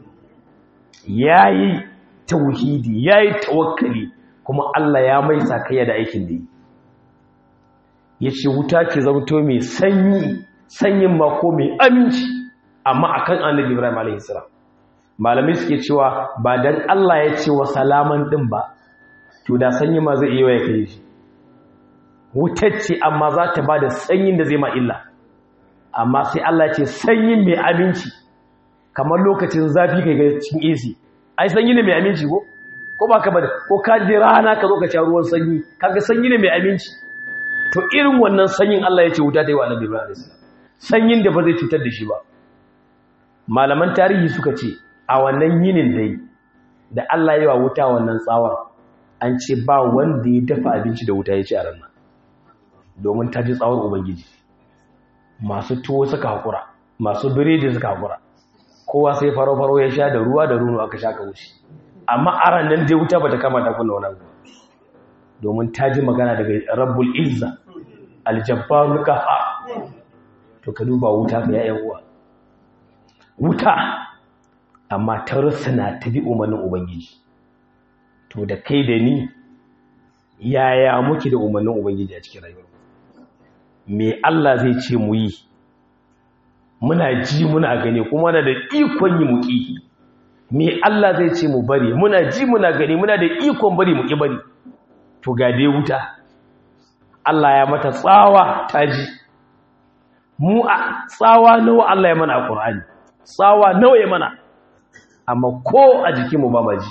Speaker 1: yayi tauhidi yayi tawakkali kuma Allah ya mai sakayya da aikin da yi yace wuta ki zamto mai sanyi sanyin ma ko mai aminci amma akan annabi Ibrahim alaihi salam malamai suke cewa ba dan Allah ya ce wa salaman din ba to da sanyi ma zai iya ya kai shi wutacce amma za ta bada sanyin da zai ma illa amma sai Allah ya ce sanyin mai aminci kamar lokacin zafi kai ga cikin AC ai sanyi ne mai aminci ko ko ba ka bada ko ka je rana ka zo ka sha ruwan sanyi kaga sanyi ne mai aminci to irin wannan sanyin Allah ya ce wuta ta yi wa annabi Ibrahim alaihi salam sanyin da ba zai cutar da shi ba malaman tarihi suka ce a wannan yinin dai da Allah ya wa wuta wannan tsawar an ce ba wanda ya dafa abinci da wuta ya ci a ranar domin ta ji tsawar ubangiji masu tuwo suka haƙura masu biredi suka haƙura kowa sai faro-faro ya sha da ruwa da runo aka sha ka wuce amma a ranar dai wuta ba ta kama ta kunna wani abu domin ta ji magana daga rabbul izza aljabbarul qaha to ka duba wuta ga yayan uwa wuta amma ta rusuna ta bi umarnin ubangiji to da kai da ni yaya muke da umarnin ubangiji a cikin rayuwar me Allah zai ce mu yi muna ji muna gani kuma na da ikon yi muki me Allah zai ce mu bari muna ji muna gani muna da ikon bari muki bari to ga dai wuta Allah ya mata tsawa ta ji mu a tsawa nawa Allah ya mana a Qur'ani tsawa nawa ya mana amma ko a jikinmu ba ma ji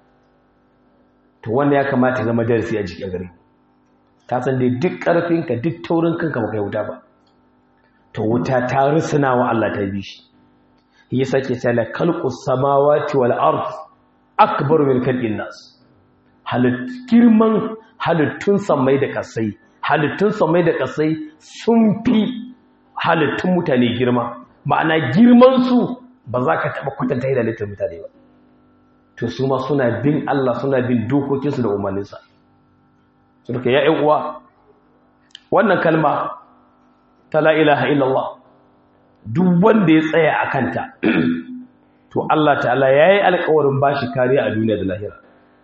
Speaker 1: to wanda ya kamata zama darasi a jikin gare ka san dai duk ƙarfinka duk taurin kanka ba kai wuta ba to wuta ta rusuna wa Allah ta bi shi yi sake tsala kalqus samawati wal ard akbar min khalqin nas halit girman halittun samai da kasai halittun samai da kasai sun fi halittun mutane girma ma'ana girman su ba za ka taɓa kwatanta da halittar mutane ba to su ma suna bin Allah suna bin dokokinsu da umarninsa su duka ya'yan uwa wannan kalma ta la ilaha illallah duk wanda ya tsaya a kanta to Allah ta'ala ya yi alkawarin ba shi kariya a duniya da lahira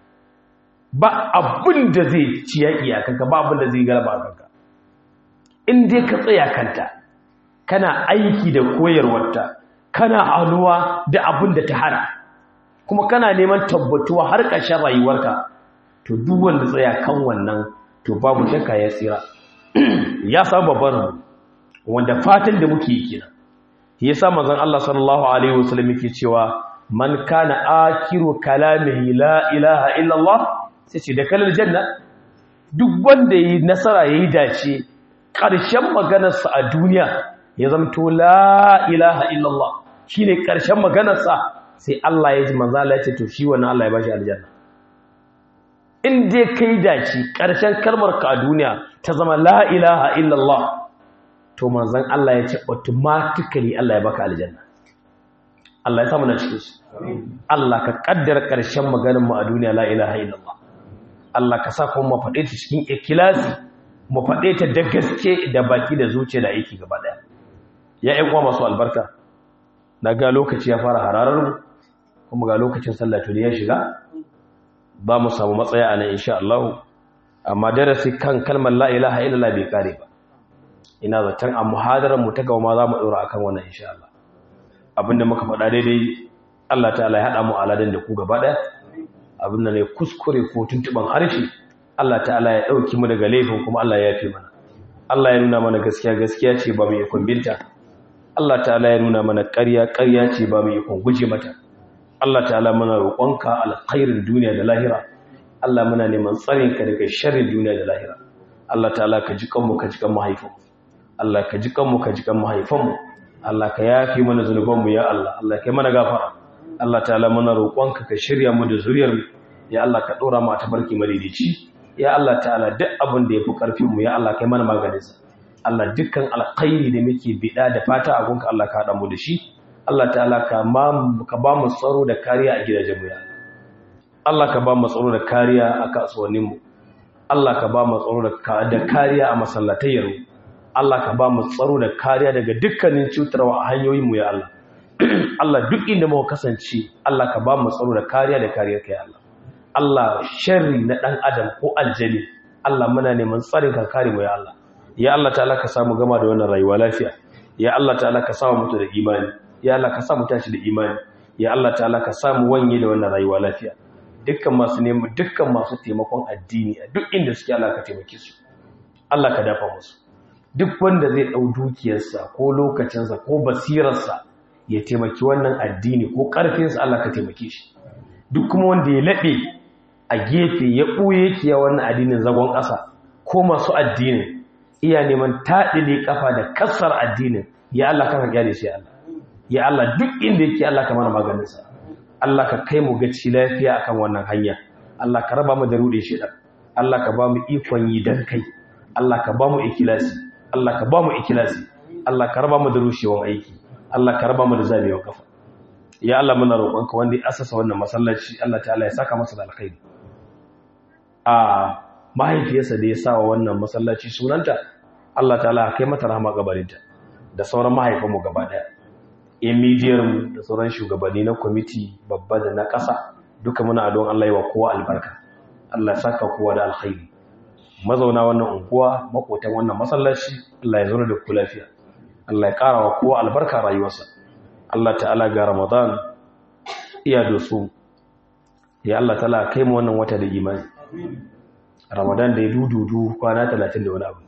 Speaker 1: ba abin da zai ci yaƙi a kanka ba abin da zai galaba a kanka in dai ka tsaya kanta kana aiki da koyarwarta kana anuwa da abin da ta hana kuma kana neman tabbatuwa har ƙarshen rayuwarka to duk wanda tsaya kan wannan to babu shakka ya tsira ya samu babban wanda fatan da muke yi kenan yasa manzon Allah sallallahu alaihi wasallam yake cewa man kana akiru kalamihi la ilaha illa Allah sai ce da kalal janna duk wanda yi nasara yayi dace ƙarshen maganarsa a duniya ya zamto la ilaha illa Allah shine ƙarshen maganarsa sai Allah ya ji manzo Allah ya ce to shi wannan Allah ya bashi aljanna in dai kai dace ƙarshen kalmar ka a duniya ta zama la ilaha illa Allah to manzon Allah ya ce automatically Allah ya baka aljanna Allah ya samu na cikin shi Allah ka kaddara ƙarshen maganar mu a duniya la ilaha illallah Allah ka sa kuma mu faɗe ta cikin ikhlasi mu faɗe ta da gaske da baki da zuciya da aiki gaba daya ya ƴan uwa masu albarka daga lokaci ya fara hararar mu kuma ga lokacin sallah to ya shiga ba mu samu matsaya a nan insha Allah amma darasi kan kalmar la ilaha illallah bai kare ba ina zaton a muhadarar mu ta gaba ma za mu ɗora akan wannan insha Allah abinda muka faɗa daidai Allah ta'ala ya haɗa mu aladin da ku gaba ɗaya abinda ne kuskure ko tuntuɓan harshe Allah ta'ala ya ɗauki mu daga laifin kuma Allah ya fi mana Allah ya nuna mana gaskiya gaskiya ce ba mu ikon binta Allah ta'ala ya nuna mana ƙarya ƙarya ce ba mu ikon guje mata Allah ta'ala muna roƙonka alkhairin duniya da lahira Allah muna neman tsarin ka daga sharrin duniya da lahira Allah ta'ala ka ji kanmu ka ji kan mahaifin Allah ka ji kanmu ka ji kan mahaifanmu Allah ka yafi mana zunubanmu ya Allah Allah ka yi mana gafara Allah ta'ala muna roƙonka ka shirya mu da zuriyar mu ya Allah ka dora mu a tabarki madidici ya Allah ta'ala duk abin da yafi karfin mu ya Allah ka yi mana maganin sa Allah dukkan alkhairi da muke bida da fata a gunka Allah ka hada mu da shi Allah ta'ala ka ba mu tsaro da kariya a gidajen mu ya Allah ka ba mu tsaro da kariya a kasuwannin mu Allah ka ba mu tsaro da kariya a masallatayyar mu Allah ka ba mu tsaro da kariya daga dukkanin cutarwa a hanyoyin mu ya Allah Allah duk inda muka kasance Allah ka ba mu tsaro da kariya da kariyar ka ya Allah Allah sharri na dan adam ko aljani Allah muna neman tsarin ka kare mu ya Allah ya Allah ta'ala ka samu gama da wannan rayuwa lafiya ya Allah ta'ala ka samu mutu da imani ya Allah ka samu tashi da imani ya Allah ta'ala ka samu wanye da wannan rayuwa lafiya dukkan masu neman dukkan masu taimakon addini a duk inda suke Allah ka taimake su Allah ka dafa musu duk wanda zai dau dukiyarsa ko lokacinsa ko basirarsa ya taimaki wannan addini ko karfinsa Allah ka taimake shi duk kuma wanda ya laɓe a gefe ya ɓoye yake ya wannan addinin zagon ƙasa ko masu addinin iya neman taɗile ƙafa da kassar addinin ya Allah kan kyale shi Allah ya Allah duk inda yake Allah ka mana maganinsa Allah ka kai mu gaci lafiya akan wannan hanya Allah ka raba mu da rude shi dan Allah ka ba mu ikon yi dan kai Allah ka ba mu ikilasi Allah ka ba mu ikilasi Allah ka raba mu da rushewan aiki Allah ka raba mu da zabewa kafa ya Allah muna roƙonka wanda ya asasa wannan masallaci Allah ta'ala ya saka masa da alkhairi a mahaifiyarsa da ya sa wa wannan masallaci sunanta Allah ta'ala kai mata rahama gabarinta da sauran mahaifanmu gaba daya immediate da sauran shugabanni na kwamiti babba da na ƙasa duka muna don Allah yi wa kowa albarka Allah ya saka kowa da alkhairi mazauna wannan unguwa makotan wannan masallaci Allah ya zo da ku lafiya Allah ya ƙara wa kowa albarka rayuwarsa Allah ta'ala ga Ramadan iya doso ya Allah ta'ala kai mu wannan wata da imani Ramadan da ya dududu kwana 30 da wani abu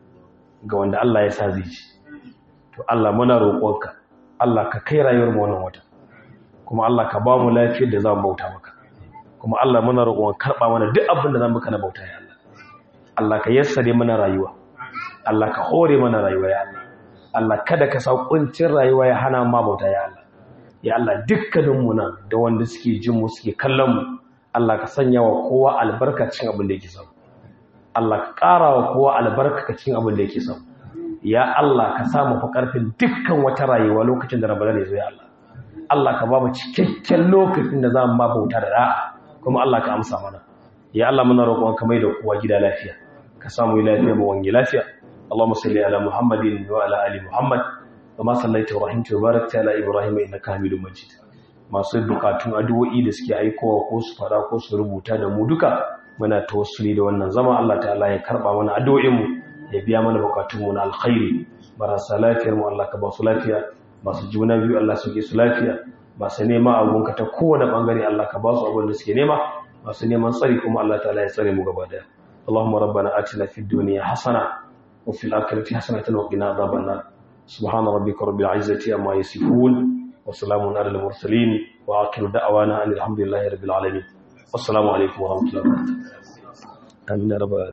Speaker 1: ga wanda Allah ya sa zai ci to Allah muna roƙonka Allah ka kai rayuwar mu wannan wata kuma Allah ka ba mu lafiyar da za mu bauta maka kuma Allah muna roƙon karɓa mana duk abin da za mu kana bauta ya Allah Allah ka yassare mana rayuwa Allah ka hore mana rayuwa ya Allah Allah kada ka sa kuncin rayuwa ya hana ma bauta ya Allah ya Allah dukkanin mu nan da wanda suke jin mu suke kallon mu Allah ka sanya wa kowa albarkacin abin da yake samu Allah ka ƙara wa kowa albarkacin abin da yake samu ya Allah ka samu fa karfin dukkan wata rayuwa lokacin da Ramadan ya zo ya Allah Allah ka ba mu cikakken lokacin da za mu ba bauta da da'a kuma Allah ka amsa mana ya Allah muna roƙon ka mai da kowa gida lafiya ka samu lafiya mu wange lafiya Allahumma salli ala Muhammadin wa ala ali Muhammad kama sallaita wa rahimta wa barakta ala Ibrahim innaka Hamidum Majid masu bukatun addu'o'i da suke aikowa ko su fara ko su rubuta da mu duka muna tawassuli da wannan zama Allah ta'ala ya karba mana addu'o'in mu ya biya mana bukatun mu na alkhairi marasa lafiyar mu Allah ka ba su lafiya masu juna biyu Allah suke su lafiya masu nema abunka ta kowane bangare Allah ka ba su abin da suke nema masu neman tsari kuma Allah ta'ala ya tsare mu gaba daya Allahumma rabbana atina fid dunya hasana wa fil akhirati hasanatan wa qina adhaban nar subhana rabbika rabbil izzati amma yasifun wa salamun alal mursalin wa akhiru da'wana alhamdulillahi rabbil alamin wassalamu alaikum wa rahmatullahi wa barakatuh amin